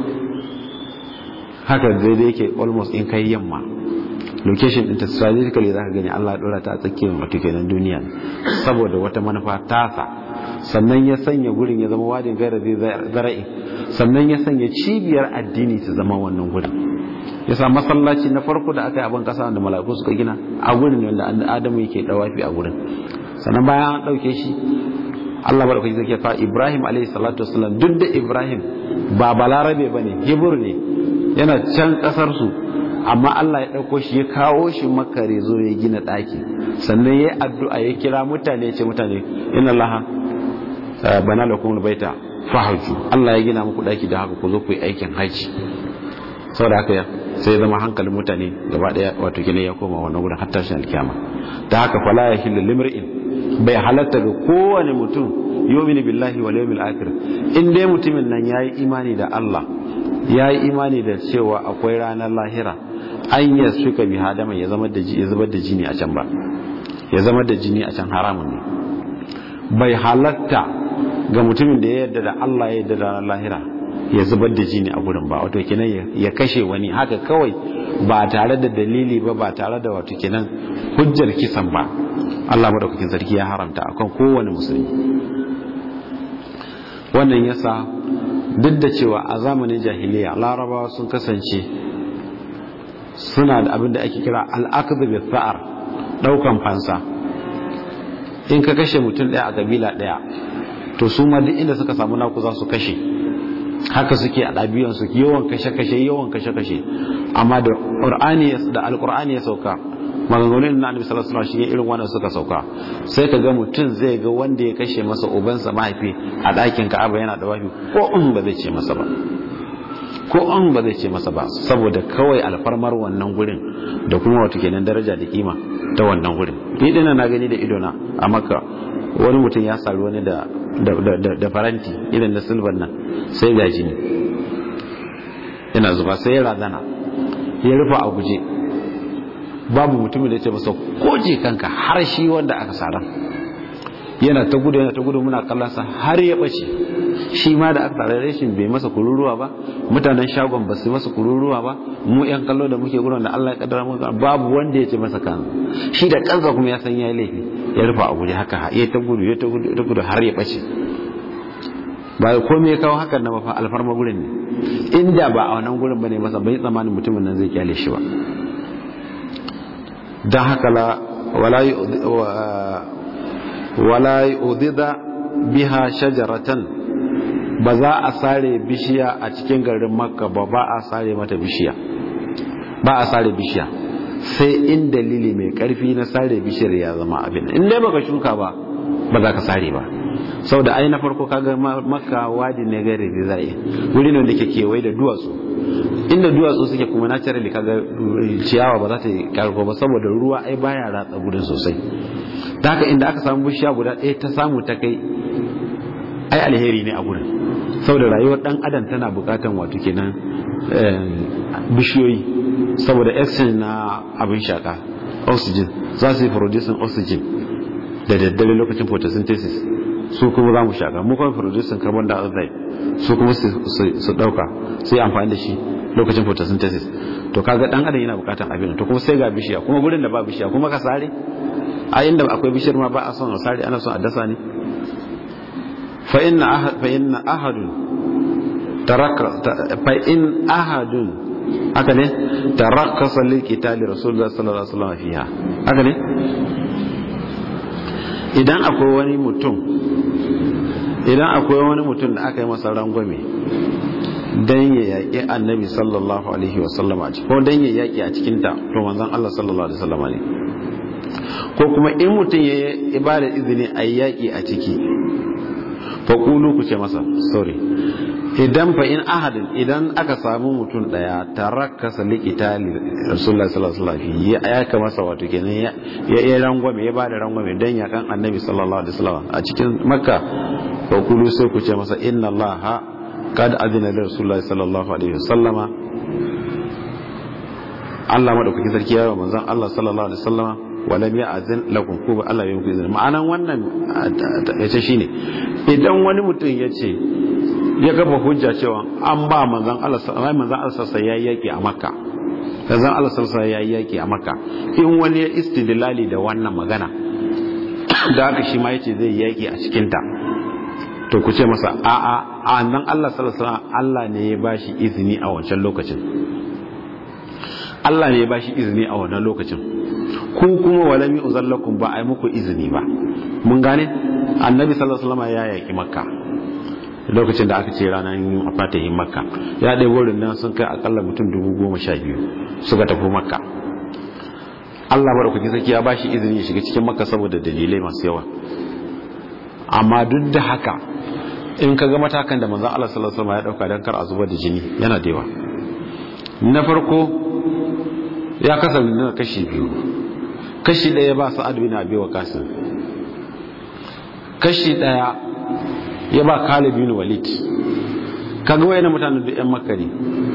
Speaker 1: haka daidai yake almost in kai yamma location din ta strategically zaka gani Allah ya dora ta a tsakiyar wato kenan duniya saboda wata manufa tasa sannan ya sanya gurin ya zama wadin gaira zara'i sannan ya sanya cibiyar addini ta zama wannan gurin ya sa masallaci na farko da aka yi abin kasa da mala'iku suka gina a gurin wanda adamu yake dawafi a gurin sannan bayan an ɗauke shi Allah maɗaukaki zai fa Ibrahim alaihi salatu wasallam duk da Ibrahim ba balarabe bane Hebrew ne yana can kasar su amma Allah ya ɗauko shi ya kawo shi makare zo ya gina ɗaki sannan ya yi addu'a ya kira mutane ce mutane ina laha bana da kuma baita fahaju Allah ya gina muku ɗaki da haka ku zo ku yi aikin haji saboda haka sai ya zama hankalin mutane gaba ɗaya wato kine ya koma wannan gudun hatta shi alkiyama da haka fala ya hillu limri'in bai halatta ga kowane mutum yomini billahi wal yawmil akhir in dai mutumin nan yayi imani da Allah yayi imani da cewa akwai ranar lahira an ya suka bi hadama ya zama da ya zubar da jini a can ba ya zama da jini a can haramun ne bai halatta ga mutumin da ya yarda da Allah ya yarda da ranar lahira ya zubar da jini a gurin ba wato kenan ya kashe wani haka kawai ba tare da dalili ba ba tare da wato kenan hujjar kisan ba Allah madaukakin sarki ya haramta akan kowane musulmi wannan yasa duk da cewa a zamanin jahiliya larabawa sun kasance suna da abin da ake kira al'aqd bi tha'ar daukan fansa in ka kashe mutum daya a kabila daya to su ma duk inda suka samu naku za su kashe haka suke a ɗabiyansu yawan kashe-kashe yawan kashe-kashe amma da ƙur'ani da alƙur'ani ya sauka maganganun na annabi sallallahu alaihi wasallam irin wannan suka sauka sai ka ga mutum zai ga wanda ya kashe masa ubansa mahaifi a ɗakin Ka'aba yana da wafi ko in ba zai ce masa ba ko in ba zai ce masa ba saboda kawai alfarmar wannan gurin da kuma wato kenan daraja da kima ta wannan gurin ni dina na gani da idona a Makka wani mutum ya sari wani da da faranti irin na silbar nan sai ga jini yana zuba sai ya razana ya rufa a guje babu mutumin da ya ce masa koje kanka har shi wanda aka saran yana ta gudu yana ta gudu muna kallonsa har ya ɓace shi ma da aka tsara rashin bai masa kururuwa ba mutanen shagon ba su masa kururuwa ba mu yan kallo da muke gurin da Allah ya kaddara mu babu wanda ya ce masa kan shi da kansa kuma ya san yayi laifi ya rufa a guje haka ya ta gudu ya ta gudu ta gudu har ya ɓace ba komai ya kawo hakan na mafa alfarma gurin ne inda ba a wannan gurin bane masa bai tsammanin mutumin nan zai kyale shi ba don haka la wala udida biha shajaratan ba za a sare bishiya a cikin garin makka ba ba a sare mata bishiya ba a sare bishiya sai in dalili mai karfi na sare bishiyar ya zama abin in dai baka shuka ba ba za ka sare ba sau da ai na farko kaga makka wadi ne gari da zai wuri ne da ke kewaye da duwatsu inda duwatsu suke kuma naturally kaga ciyawa ba za ta yi karko ba saboda ruwa ai baya ratsa gudun sosai ta haka inda aka samu bishiya guda ɗaya ta samu ta kai ai alheri ne a gurin saboda rayuwar dan adam tana bukatan wato kenan bishiyoyi saboda exchange na abin shaka oxygen za su yi producing oxygen da daddare lokacin photosynthesis su kuma za mu shaka mu kuma producing carbon dioxide su kuma su dauka sai amfani da shi lokacin photosynthesis to kaga dan adam yana bukatan abin to kuma sai ga bishiya kuma gurin da ba bishiya kuma ka sare a inda akwai bishiyar ma ba a son a sare ana son a dasa ne fa inna ahad fa inna ahadun taraka fa in ahadun haka ne tarakkasa lil qitali rasulullah sallallahu alaihi wasallam fiha haka ne idan akwai wani mutum idan akwai wani mutum da aka yi masa rangwame dan ya yaƙi annabi sallallahu alaihi wasallam a ko dan ya yaƙi a cikinta to manzon Allah sallallahu alaihi wasallam ne ko kuma in mutum ya yi ibada izini a yaƙi a ciki fa kulu ku ce masa sorry idan fa in ahadin idan aka samu mutum daya tarakasa liqitali rasulullahi sallallahu alaihi wasallam ya aka masa wato kenan ya ya rangwame ya bada rangwame dan ya kan annabi sallallahu alaihi wasallam a cikin makka fa kulu sai ku ce masa inna allaha kad adina li rasulullahi sallallahu alaihi wasallama Allah madaukakin sarki ya yi manzon Allah sallallahu alaihi wasallama walam ya azin lakum ko Allah ya yi izini ma'anan wannan yace shine idan wani mutum ya ce ya gaba hujja cewa an ba manzon Allah sallallahu manzon Allah sallallahu alaihi yaki a Makka manzon Allah sallallahu alaihi yaki a Makka in wani ya istidlali da wannan magana da haka shi ma yace zai yaki a cikin ta to ku ce masa a a annan Allah sallallahu alaihi Allah ne ya bashi izini a wancan lokacin Allah ne ya bashi izini a wannan lokacin ku kuma walami uzallakum ba a yi muku izini ba mun gane annabi sallallahu alaihi wasallam ya yaki makka lokacin da aka ce ranar fatahin makka ya ɗaya wurin nan sun kai akalla mutum dubu goma sha biyu suka tafi makka allah maɗaukaki sarki ya ba shi izini ya shiga cikin makka saboda dalilai masu yawa amma duk da haka in ka ga matakan da manzan allah sallallahu alaihi ya ɗauka don kar a zubar da jini yana da yawa na farko ya kasance na kashi biyu kashi ɗaya ba sa'ad bin abi waqas kashi ɗaya ya ba Khalid bin Walid kaga wayannan mutanen da ƴan Makka ne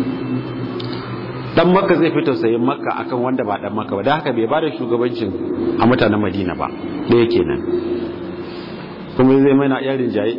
Speaker 1: dan Makka zai fito sai Makka akan wanda ba dan Makka ba dan haka bai bada shugabancin a mutanen Madina ba ɗaya kenan kuma zai mana yarin jayi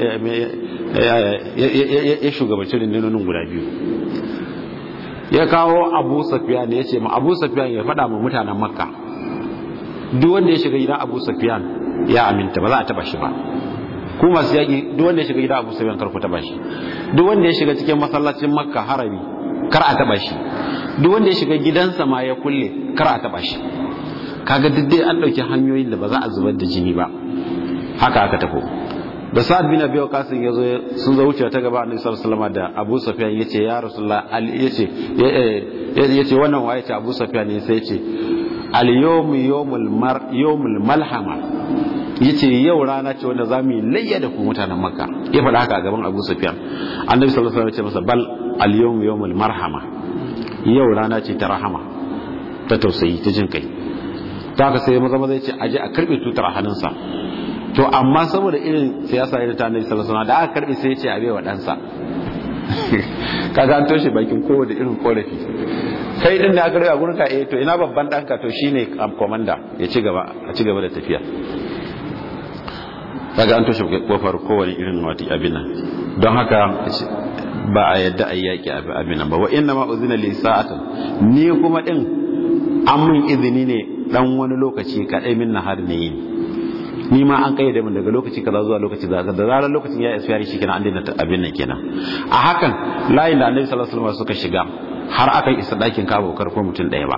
Speaker 1: ya shugabanci rundunonin guda biyu ya kawo Abu Sufyan ya ce ma Abu Sufyan ya faɗa ma mutanen Makka duk wanda ya shiga gidan Abu Sufyan ya aminta ba za a taba shi ba ku masu yaƙi duk wanda ya shiga gidan Abu Sufyan kar ku taba shi duk wanda ya shiga cikin masallacin Makka harami kar a taba shi duk wanda ya shiga gidansa ma ya kulle kar a taba shi kaga duk dai an dauki hanyoyin da ba za a zubar da jini ba haka aka tafi da Sa'ad bin Abi Waqqas ya zo sun zo wuce ta gaba Annabi sallallahu alaihi wasallam da Abu Sufyan yace ya Rasulullah Ali yace yace wannan waye ce Abu Sufyan ne sai yace al yawmu yawmul mar yawmul malhama yace yau rana ce wanda zamu yi layya da ku mutanen makka ya faɗa haka a gaban abu sufyan annabi sallallahu alaihi wasallam ya ce masa bal al yawm yawmul marhama yau rana ce ta rahama ta tausayi ta jin kai ta haka sai maza maza ya ce aje a karbe tutar a hannunsa to amma saboda irin siyasa irin ta annabi sallallahu alaihi wasallam da aka karbe sai ya ce a bai wa ɗansa kaga an toshe bakin kowane irin korafi kai din da aka karbe a gurin ka eh to ina babban ɗanka to shine komanda ya ci gaba a ci gaba da tafiya kaga an toshe kofar kowane irin wata abin nan don haka ba a yadda a yaki abin nan ba wa inna ma uzina li sa'atan ni kuma din an mun izini ne dan wani lokaci kadai min nahar ne yin ni ma an kayyade min daga lokaci kaza zuwa lokaci kaza da zarar lokacin ya isfiyari shi kenan an daina abin nan kenan a hakan layin da annabi sallallahu alaihi wasallam suka shiga har aka isa dakin kabo karko mutum daya ba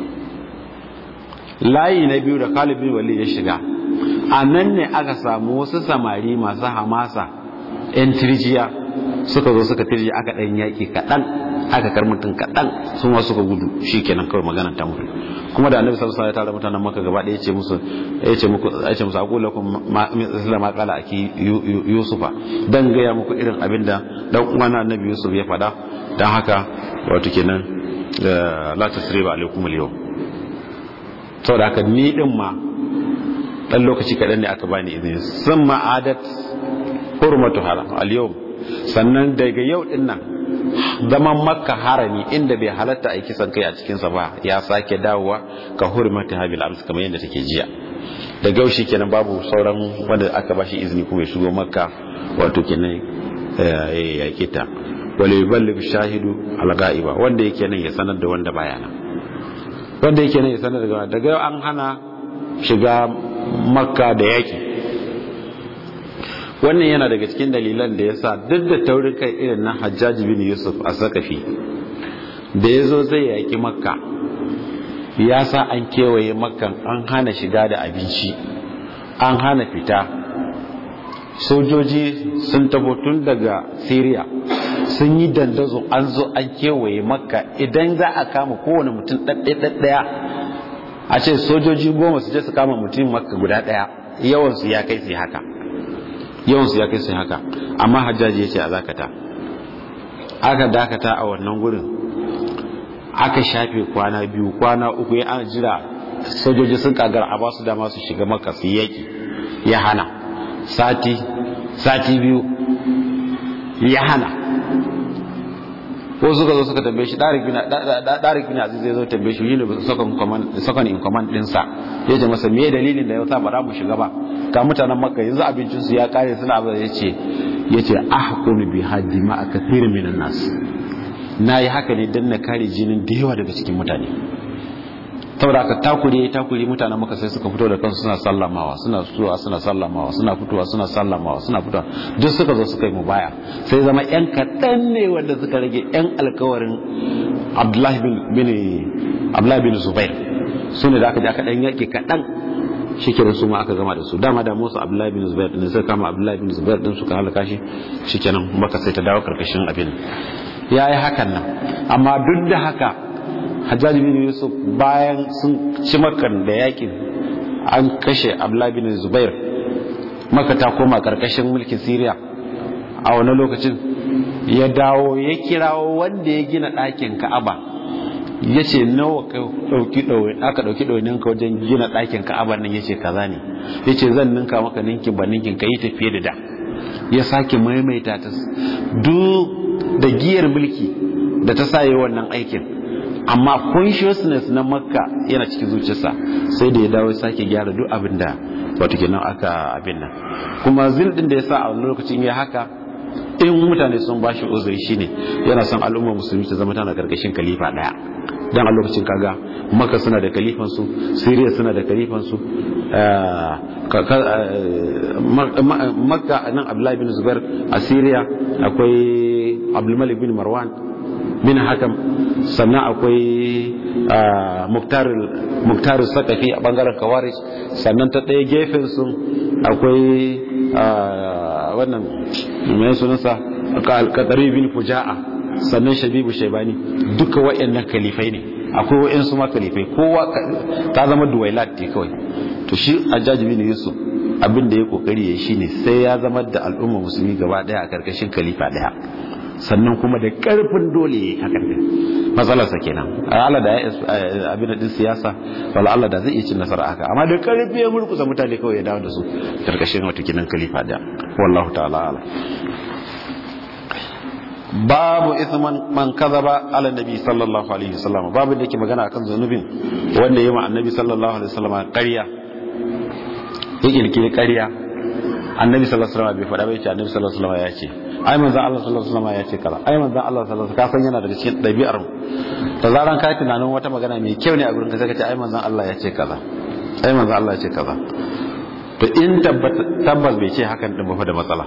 Speaker 1: layi na biyu da Khalid bin Walid ya shiga a nan ne aka samu wasu samari masu hamasa 'yan tirjiya suka zo suka tirji aka ɗan yaƙi kaɗan aka kar mutum kaɗan sun wasu suka gudu shi kenan kawai maganar ta mutu kuma da annabi sallallahu alaihi wasallam ya tara mutanen maka gaba ɗaya yace musu yace muku yace musu aqulu lakum ma ma qala aki yusufa dan gaya muku irin abinda dan uwan annabi yusuf ya faɗa dan haka wato kenan la tasriba alaikum al-yawm saboda haka ni din ma dan lokaci kaɗan ne aka bani izini sun ma'adat hurmatu haram al-yawm sannan daga yau din nan zaman makka harami inda bai halatta a kisan kai a cikinsa ba ya sake dawowa ka hurmatu habil ams kamar yadda take jiya daga yau kenan babu sauran wanda aka bashi izini kuma ya shigo makka wato kenan ya kita wale yuballigh shahidu al-ghaiba wanda yake nan ya sanar da wanda baya nan wanda yake nan ya sanar da daga yau an hana shiga makka da yaki wannan yana daga cikin dalilan da ya sa duk da taurin kai irin na hajjaji bin yusuf a sakafi da ya zo zai yaki makka ya sa an kewaye makkan an hana shiga da abinci an hana fita sojoji sun tabo tun daga syria sun yi dandazo an zo an kewaye makka idan za a kama kowane mutum ɗaɗɗaya a ce sojoji goma su je su kama mutum makka guda ɗaya yawansu ya kai su haka yawansu ya kai su haka amma hajjaji ya ce a zakata aka dakata a wannan gurin aka shafe kwana biyu kwana uku ya ana jira sojoji sun kagar a basu dama su shiga maka su yaki ya hana sati sati biyu ya hana ko suka zo suka tambaye shi ɗarik bin aziz zai zo tambaye shi yini second in command ɗinsa ya ce masa me dalilin da ya sa ba za mu shiga ba ga mutanen makka yanzu abincinsu ya kare suna abu ya ce ya ce ahkunu bi haddi ma a kathir minan nas na yi haka ne don na kare jinin da yawa daga cikin mutane saboda aka takure takure mutanen maka sai suka fito da kansu suna sallamawa suna fitowa suna sallamawa suna fitowa suna sallamawa suna fitowa duk suka zo suka yi mu baya sai zama yan kaɗan ne wanda suka rage yan alkawarin abdullahi bin abdullahi bin zubair su ne da aka je aka ɗan yaƙi kaɗan shikenan su ma aka gama da su dama da musu abdullahi bin zubair din sai kama abdullahi bin zubair din suka halaka shi shikenan maka sai ta dawo karkashin abin ya yi hakan nan amma duk da haka hajjaji bin yusuf bayan sun ci makan da yakin an kashe abdullahi bin zubair maka ta koma karkashin mulkin syria a wani lokacin ya dawo ya kirawo wanda ya gina ɗakin ka'aba ya ce nawa aka ɗauki ɗaunin ka wajen gina ɗakin ka'aba nan ya ce kaza ne ya ce zan ninka maka ninkin ba ninkin ka yi tafiye da da ya sake maimaita ta duk da giyar mulki da ta sa yi wannan aikin amma consciousness na makka yana cikin zuciyarsa sai da ya dawo sake gyara duk abin da wato kenan aka abin nan kuma zil din da ya sa a wani lokacin ya haka in mutane sun ba shi uzuri shine yana son al'ummar musulmi ta zama tana karkashin kalifa daya dan a lokacin kaga makka suna da kalifan su syria suna da kalifan su makka nan abdullahi bin zubair a syria akwai abdulmalik bin marwan bin hakam sannan akwai muktar sakafi a bangaren kawarij sannan ta ɗaya gefen su akwai wannan mai sunansa alkatari bin fuja'a sannan shabibu shaibani duka wa'annan kalifai ne akwai wa'ansu ma kalifai kowa ta zama duwailat ne kawai to shi ajaji bin yusuf abin da ya kokari ya shine sai ya zama da al'umma musulmi gaba daya a karkashin kalifa daya sannan kuma da karfin dole ya yi hakan din matsalarsa kenan Allah da ya abin din siyasa wala Allah da zai iya cin nasara haka amma da karfi ya murkusa mutane kawai ya dawo da su karkashin wata kinan kalifa daya wallahu ta'ala ala babu isman man kazaba ala nabi sallallahu alaihi wasallam babu da yake magana akan zanubin wanda yayi ma annabi sallallahu alaihi wasallam ƙarya ya kirkiri ƙarya annabi sallallahu alaihi wasallam bai faɗa bai ce annabi sallallahu alaihi wasallam ya ce ai manzon Allah sallallahu alaihi wasallam ya ce kaza ai manzon Allah sallallahu alaihi wasallam ka san yana daga cikin ɗabi'ar mu da zaran ka tunanin wata magana mai kyau ne a gurin ka sai ka ce ai manzon Allah ya ce kaza ai manzon Allah ya ce kaza to in tabbas bai ce hakan din ba fa da matsala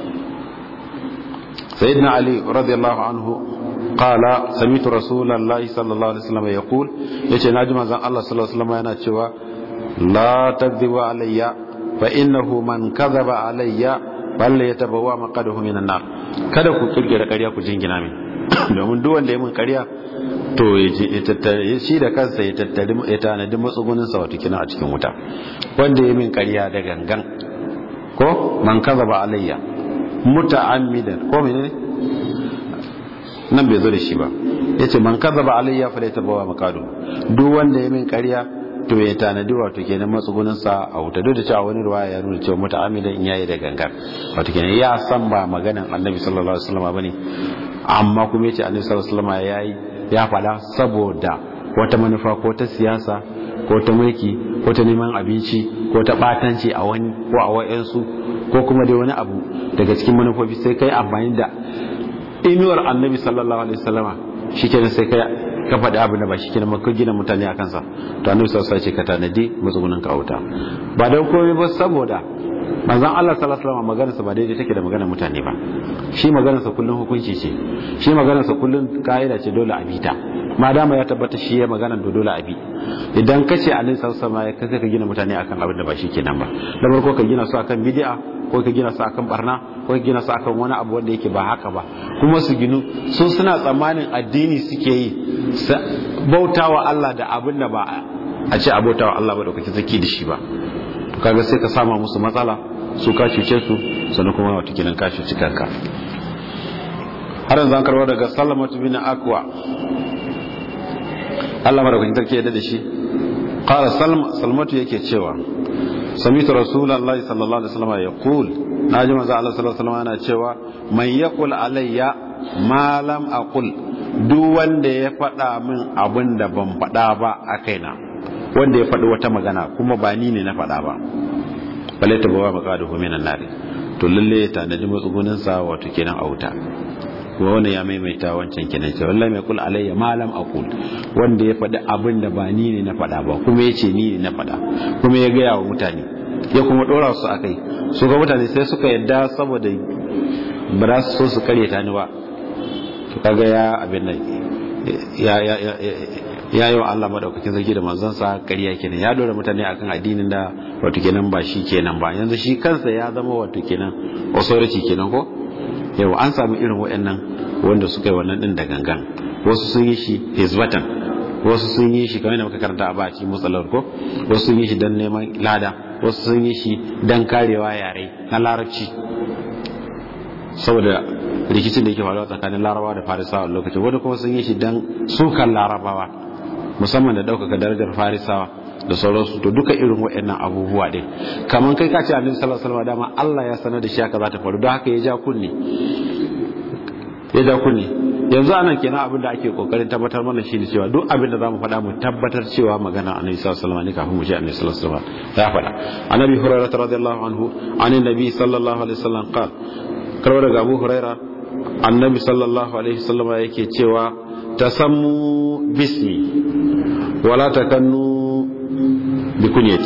Speaker 1: سيدنا علي رضي الله عنه قال سمعت رسول الله صلى الله عليه وسلم يقول yace naji manzon Allah sallallahu alaihi wasallam yana cewa la takdhibu alayya fa innahu man kadhaba alayya bal yatabawa maqadahu minan nar kada ku kirkira ƙarya ku jingina min domin duk wanda ya mun ƙarya to ya tattare shi da kansa ya tattari ya tanadi matsugunin sa wato kina a cikin wuta wanda ya min ƙarya da gangan ko man kadhaba alayya muta'ammidan ko menene nan bai zo da shi ba yace man kadhaba alayya falyatabawa maqadu duk wanda ya min ƙarya to ya tanadi wato kenan matsugunin sa a wuta duk da cewa wani ruwaya ya nuna cewa muta'ammidan in yayi da gangar wato kenan ya san ba maganan annabi sallallahu alaihi wasallam bane amma kuma yace annabi sallallahu alaihi wasallam yayi ya fada saboda wata manufa ko ta siyasa ko ta mulki ko ta neman abinci ko ta batanci a wani ko a wayansu ko kuma dai wani abu daga cikin manufofi sai kai amfani da inuwar annabi sallallahu alaihi wasallama shikenan sai kai ka faɗi abu da ba shikenan ma ka gina mutane a kansa to annabi sallallahu alaihi wasallam ce ka tanadi matsugunin ka auta ba dan komai ba saboda manzon Allah sallallahu alaihi wasallam maganarsa ba daidai take da maganar mutane ba shi maganarsa kullun hukunci ce shi maganarsa kullun kaida ce dole a bita ma dama ya tabbata shi ya maganar da dole a bi idan ka ce annabi sallallahu alaihi wasallam ka gina mutane akan abin da ba shi kenan ba da farko ka gina su akan bid'a ko ka gina su akan barna ko ka gina su akan wani abu wanda yake ba haka ba kuma su ginu su suna tsammanin addini suke yi bautawa Allah da abin da ba a ce abautawa Allah ba da kake zaki da shi ba kaga sai ka sama musu matsala su ka cuce su sannan kuma wata kinan ka cuci kanka har yanzu an karbar daga salamatu bin akwa Allah madaukakin sarki yadda da shi qala salmatu yake cewa samitu rasulullahi sallallahu alaihi wasallam yaqul naji manzo Allah sallallahu alaihi wasallam yana cewa man yaqul alayya ma lam aqul duk wanda ya faɗa min abin da ban faɗa ba a kaina wanda ya faɗi wata magana kuma ba ni ne na faɗa ba bale ta bawa maka da hominan nari to lalle ya tanadi matsugunin sa wato kenan a wuta kuma wannan ya maimaita wancan kenan ce wallahi mai kul alayya malam aqul wanda ya faɗi abin da ba ni ne na faɗa ba kuma yace ni ne na faɗa kuma ya gaya wa mutane ya kuma dora su akai su ga mutane sai suka yadda saboda ba za su so su kare ta ni ba to kaga ya abin nan ya ya ya yi wa Allah madaukakin sarki da manzansa ƙarya kenan ya dora mutane akan addinin da wato kenan ba shi kenan ba yanzu shi kansa ya zama wato kenan authority kenan ko yau an samu irin waɗannan wanda suka yi wannan din da gangan wasu sun yi shi hizbatan wasu sun yi shi kamar da muka karanta a baki mutsalar ko wasu sun yi shi don neman lada wasu sun yi shi don karewa yare na larabci saboda rikicin da yake faruwa tsakanin larabawa da farisawa lokacin wani kuma sun yi shi don sukan larabawa musamman da ɗaukaka darajar farisawa da sauransu to duka irin waɗannan abubuwa ɗin kamar kai ka ce annabi sallallahu alaihi wasallam dama Allah ya sanar da shi haka za ta faru don haka ya ja kunne ya ja kunne yanzu anan kenan abin da ake kokarin tabbatar mana shine cewa duk abin da zamu faɗa mu tabbatar cewa magana annabi sallallahu alaihi wasallam ne kafin mu ji annabi sallallahu alaihi wasallam ya faɗa annabi hurairah radiyallahu anhu anin nabi sallallahu alaihi wasallam qala karwa daga abu huraira annabi sallallahu alaihi wasallam yake cewa tasammu bismi wala takannu bi kunyati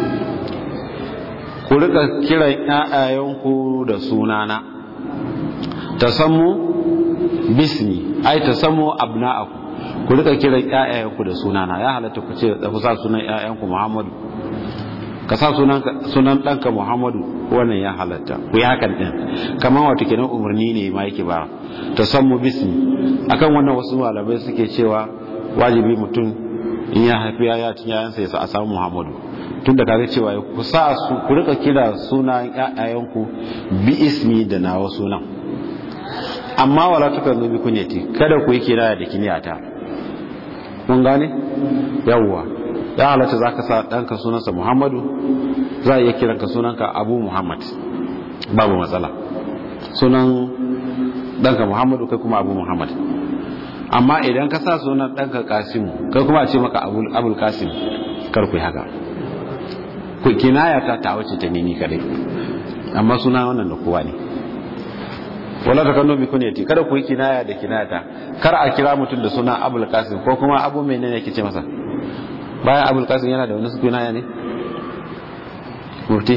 Speaker 1: ku rika kiran ƴaƴayenku da sunana tasammu bismi ai tasammu abna'aku ku rika kiran ƴaƴayenku da sunana ya halatta ku ce da ku sa sunan ƴaƴanku Muhammadu ka sa sunan ɗanka muhammadu wannan ya halatta ku yi hakan ɗin kamar wata kenan umarni ne ma yake ba ta san mu bismi akan wannan wasu malamai suke cewa wajibi mutum in ya haifi ya cin yayansa ya sa a samu muhammadu tun da kaga cewa ku sa su ku rika kira sunan ƴaƴayenku bi ismi da nawa sunan amma wala tukan zo bi kunyati kada ku yi kira da kiniyata kun gane yawwa ya halatta za ka sa ɗanka sunansa muhammadu za a iya kiranka sunanka abu muhammad babu matsala sunan ɗanka muhammadu kai kuma abu muhammad amma idan ka sa sunan ɗanka kasimu kai kuma a ce maka abul kasim kar ku yi haka ku kinaya ta ta wace ta nini kadai amma suna wannan da kowa ne wala ta kano bi kunyati kada ku yi kinaya da kinayata kar a kira mutum da suna abul kasim ko kuma abu menene yake ce masa bayan abul kasim yana da wani suna ne mufti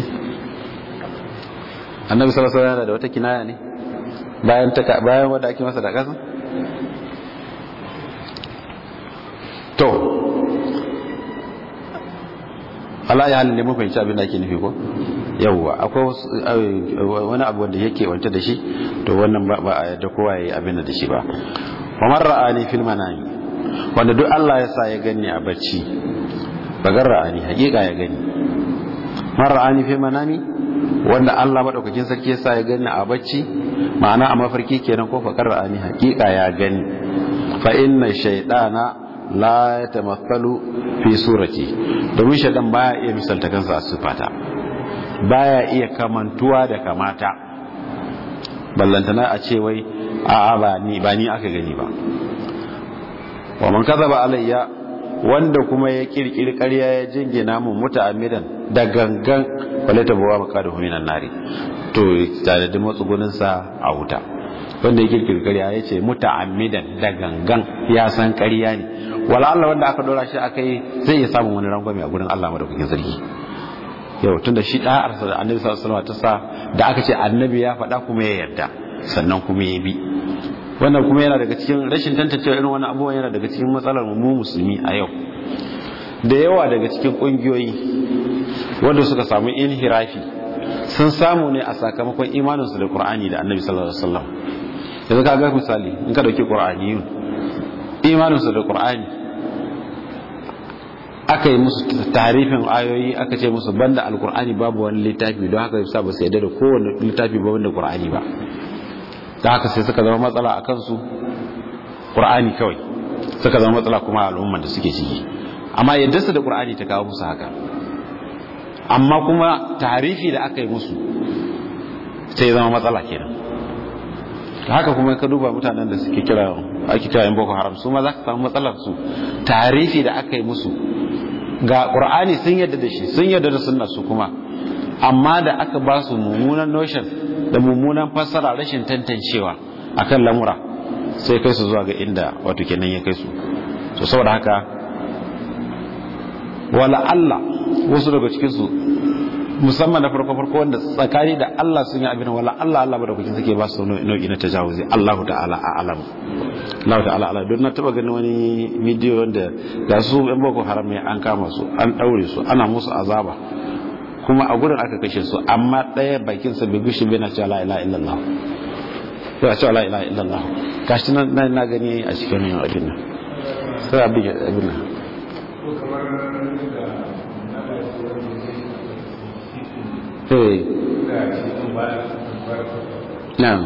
Speaker 1: annabi sallallahu alaihi yana da wata kinaya ne bayan ta bayan wanda ake masa da kasan to Allah ya halin da mun fahimci abin da ake nufi ko yawwa akwai wani abu wanda yake wanta da shi to wannan ba a yadda kowa yayi abin da shi ba wa man ra'ani fil manami wanda duk Allah ya sa ya gani a bacci bagar ra'ani hakika ya gani man ra'ani fil manami wanda Allah madaukakin sarki ya sa ya gani a bacci ma'ana a mafarki kenan ko fakar ra'ani hakika ya gani fa inna shaytana la yatamathalu fi surati domin shaytan baya iya misalta kansa a sifata baya iya kamantuwa da kamata ballantana a ce wai a'a ba ni ba ni aka gani ba wa man kadhaba alayya wanda kuma ya kirkiri ƙarya ya jingina mun muta'ammidan da gangan wala tabawa maqadahu minan nari to tare da matsugunin sa a wuta wanda ya kirkiri ƙarya ya ce muta'ammidan da gangan ya san ƙarya ne wala Allah wanda aka dora shi akai zai iya samun wani rangwame a gurin Allah madaukakin sarki yau tunda shi da'arsa da annabi sallallahu alaihi wasallam ta sa da aka ce annabi ya faɗa kuma ya yarda sannan kuma ya bi wannan kuma yana daga cikin rashin tantancewa irin wannan abubuwan yana daga cikin matsalar mu musulmi a yau da yawa daga cikin kungiyoyi wanda suka samu inhirafi sun samu ne a sakamakon imaninsu da qur'ani da annabi sallallahu alaihi wasallam yanzu ka ga misali in ka dauki qur'aniyun imaninsu da qur'ani aka yi musu tarifin ayoyi aka ce musu banda alqur'ani babu wani littafi don haka yasa ba su yarda da kowane littafi ba banda qur'ani ba da haka sai suka zama matsala a kansu ƙur'ani kawai suka zama matsala kuma al'umman da suke ciki amma yadda su da ƙur'ani ta kawo musu haka amma kuma tarifi da aka yi musu sai zama matsala kenan haka kuma ka duba mutanen da suke kira ake kira yan boko haram su ma za ka samu matsalar su tarifi da aka yi musu ga ƙur'ani sun yadda da shi sun yadda da sunna su kuma amma da aka ba su mummunan notion da mummunan fassara rashin tantancewa akan lamura sai kai su zuwa ga inda wato kenan ya kai su so saboda haka wala Allah wasu daga cikin su musamman na farko farko wanda tsakani da Allah sun yi abin wala Allah Allah ba da kuke suke ba su nau'i na tajawuzi Allah ta'ala a alam Allah ta'ala ala don na taba ganin wani bidiyo wanda ga su yan boko haram ne an kama su an daure su ana musu azaba kuma a gurin aka kashe su amma ɗaya bakin sa bai gushi bai na cewa la ilaha illallah ya cewa la ilaha illallah gashi nan na gani a cikin abin nan sai abin abin nan Hey. Na'am.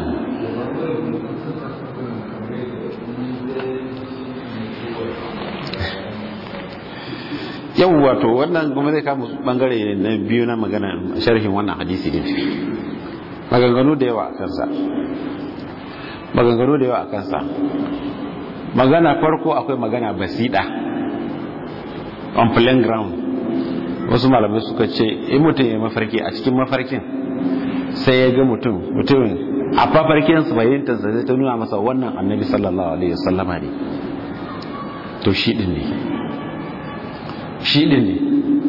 Speaker 1: Yau wato wannan kuma zai kama bangare na biyu na magana sharhin wannan hadisi din. Maganganu da yawa a kansa. Maganganu da yawa a kansa. Magana farko akwai magana basida on plain ground. wasu malamai suka ce in mutum ya mafarki a cikin mafarkin sai ya ga mutum mutumin a mafarkin su fahimtar sai ta nuna masa wannan annabi sallallahu alaihi wasallama ne to shi din ne shi din ne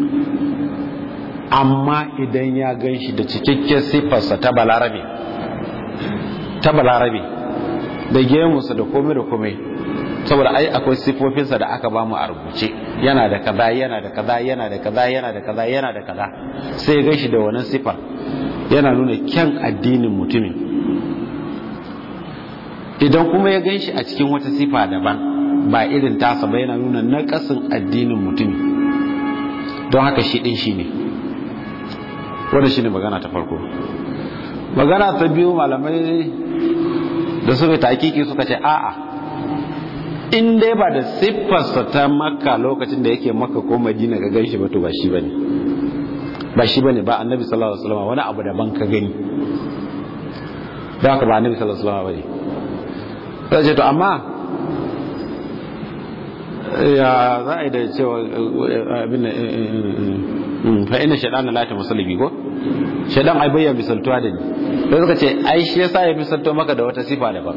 Speaker 1: amma idan ya gan shi da cikakken siffarsa ta balarabe ta balarabe da gemunsa da komai da komai saboda ai akwai siffofinsa da aka bamu a rubuce yana da kaza yana da kaza yana da kaza yana da kaza yana da kaza sai ya gashi da wannan siffar yana nuna kyan addinin mutumin idan kuma ya ganshi a cikin wata siffa daban ba irin tasa ba yana nuna naƙasin addinin mutumi don haka shi ɗin shi ne wanda shi ne magana ta farko magana ta biyu malamai da suka takiki suka ce a'a in dai ba da siffarsa ta makka lokacin da yake makka ko madina ka ganshi ba to ba shi bane ba shi bane ba annabi sallallahu alaihi wasallam wani abu daban ka gani da haka ba annabi sallallahu alaihi wasallam bane sai ce to amma ya za a yi da cewa abin fa ina shaɗan la ta musulmi ko shaɗan ai bayyana misaltuwa da ni sai suka ce ai shi yasa ya misalto maka da wata sifa daban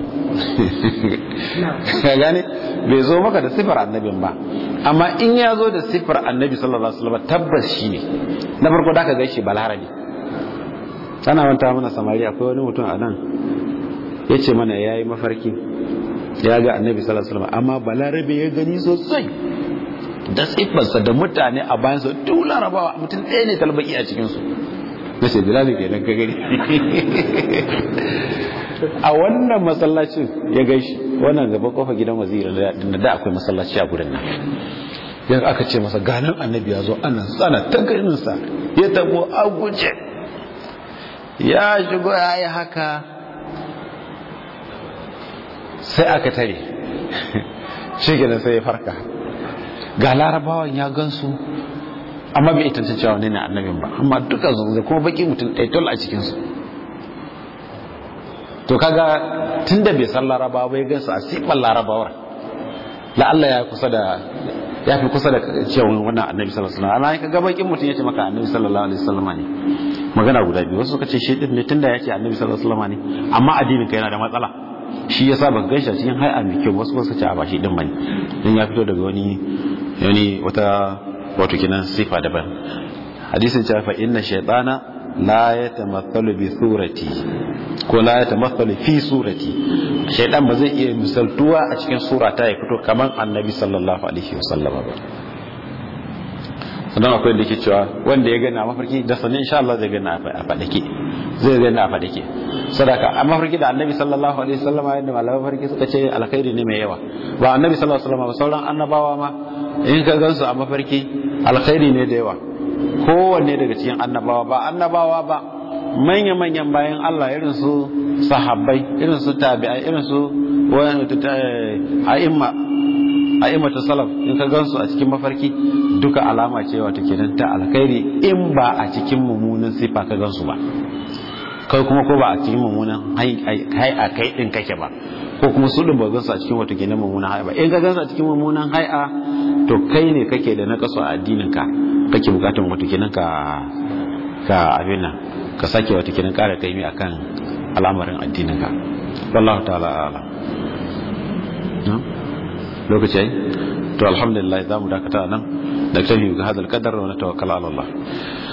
Speaker 1: ka gane bai zo maka da sifar annabin ba amma in ya zo da sifar annabi sallallahu alaihi wasallam tabbas shi ne na farko da ka gaishe balarabi ana manta mana samari akwai wani mutum a nan ya ce mana ya yi mafarki ya ga annabi sallallahu alaihi wasallam amma balarabe ya gani sosai da siffarsa da mutane a bayansa duk larabawa mutum ɗaya ne talbaki a cikinsu na ce bilali ke nan ka gani a wannan masallacin ya gaishi wannan gaba kofa gidan waziri da da akwai masallaci a gurin nan yanzu aka ce masa ganin annabi ya zo ana tsana ta ganinsa ya tabo a guje ya shigo ya yi haka sai aka tare shi gina sai ya farka ga larabawan ya gansu amma bai ita cewa ne na annabin ba amma duka su da kuma baki mutum ɗaya tol a cikinsu to kaga tun da bai san larabawa bai gansu a sifar larabawar la'alla ya kusa da ya fi kusa da cewa wannan annabi sallallahu alaihi wasallam amma kaga bakin mutum ya ce maka annabi sallallahu alaihi wasallam ne magana guda biyu wasu suka ce shi din ne tunda ya ce annabi sallallahu alaihi wasallam ne amma addinin ka yana da matsala shi yasa ban gaishe cikin hay'a mai kyau wasu suka ce a ba shi din bane dan ya fito daga wani wani wata wato kinan sifa daban hadisin cewa fa inna shaytana la yatamathalu bi surati ko la yatamathalu fi surati shaytan ba zai iya misaltuwa a cikin surata ya fito kaman annabi sallallahu alaihi wasallam ba sannan akwai da ke cewa wanda ya gani a mafarki da sanin insha Allah zai gani a fadake zai gani a fadake sadaka a mafarki da annabi sallallahu alaihi wasallam yadda malaman mafarki suka ce alkhairi ne mai yawa ba annabi sallallahu alaihi wasallam ba sauran annabawa ma in ka gansu a mafarki alkhairi ne da yawa kowanne daga cikin annabawa ba annabawa ba manya manyan bayan Allah irin su sahabbai irin su tabi'ai irin su a'imma a'immatu salaf in ka gansu a cikin mafarki duka alama ce wato kenan ta alkhairi in ba a cikin mummunan sifa ka gansu ba kai kuma ko ba a cikin mummunan hai a kai din kake ba ko kuma su din ba gansu a cikin wato kenan mummunan hai ba in ka gansu a cikin mummunan hai'a to kai ne kake da nakasu a addinin ka kake bukatun wato kenan ka ka abin nan ka sake wato kenan kara kaimi akan al'amarin addinin ka wallahu ta'ala a'lam lokaci to alhamdulillah za mu dakata nan da tafi ga hadal kadar wa na tawakkala ala Allah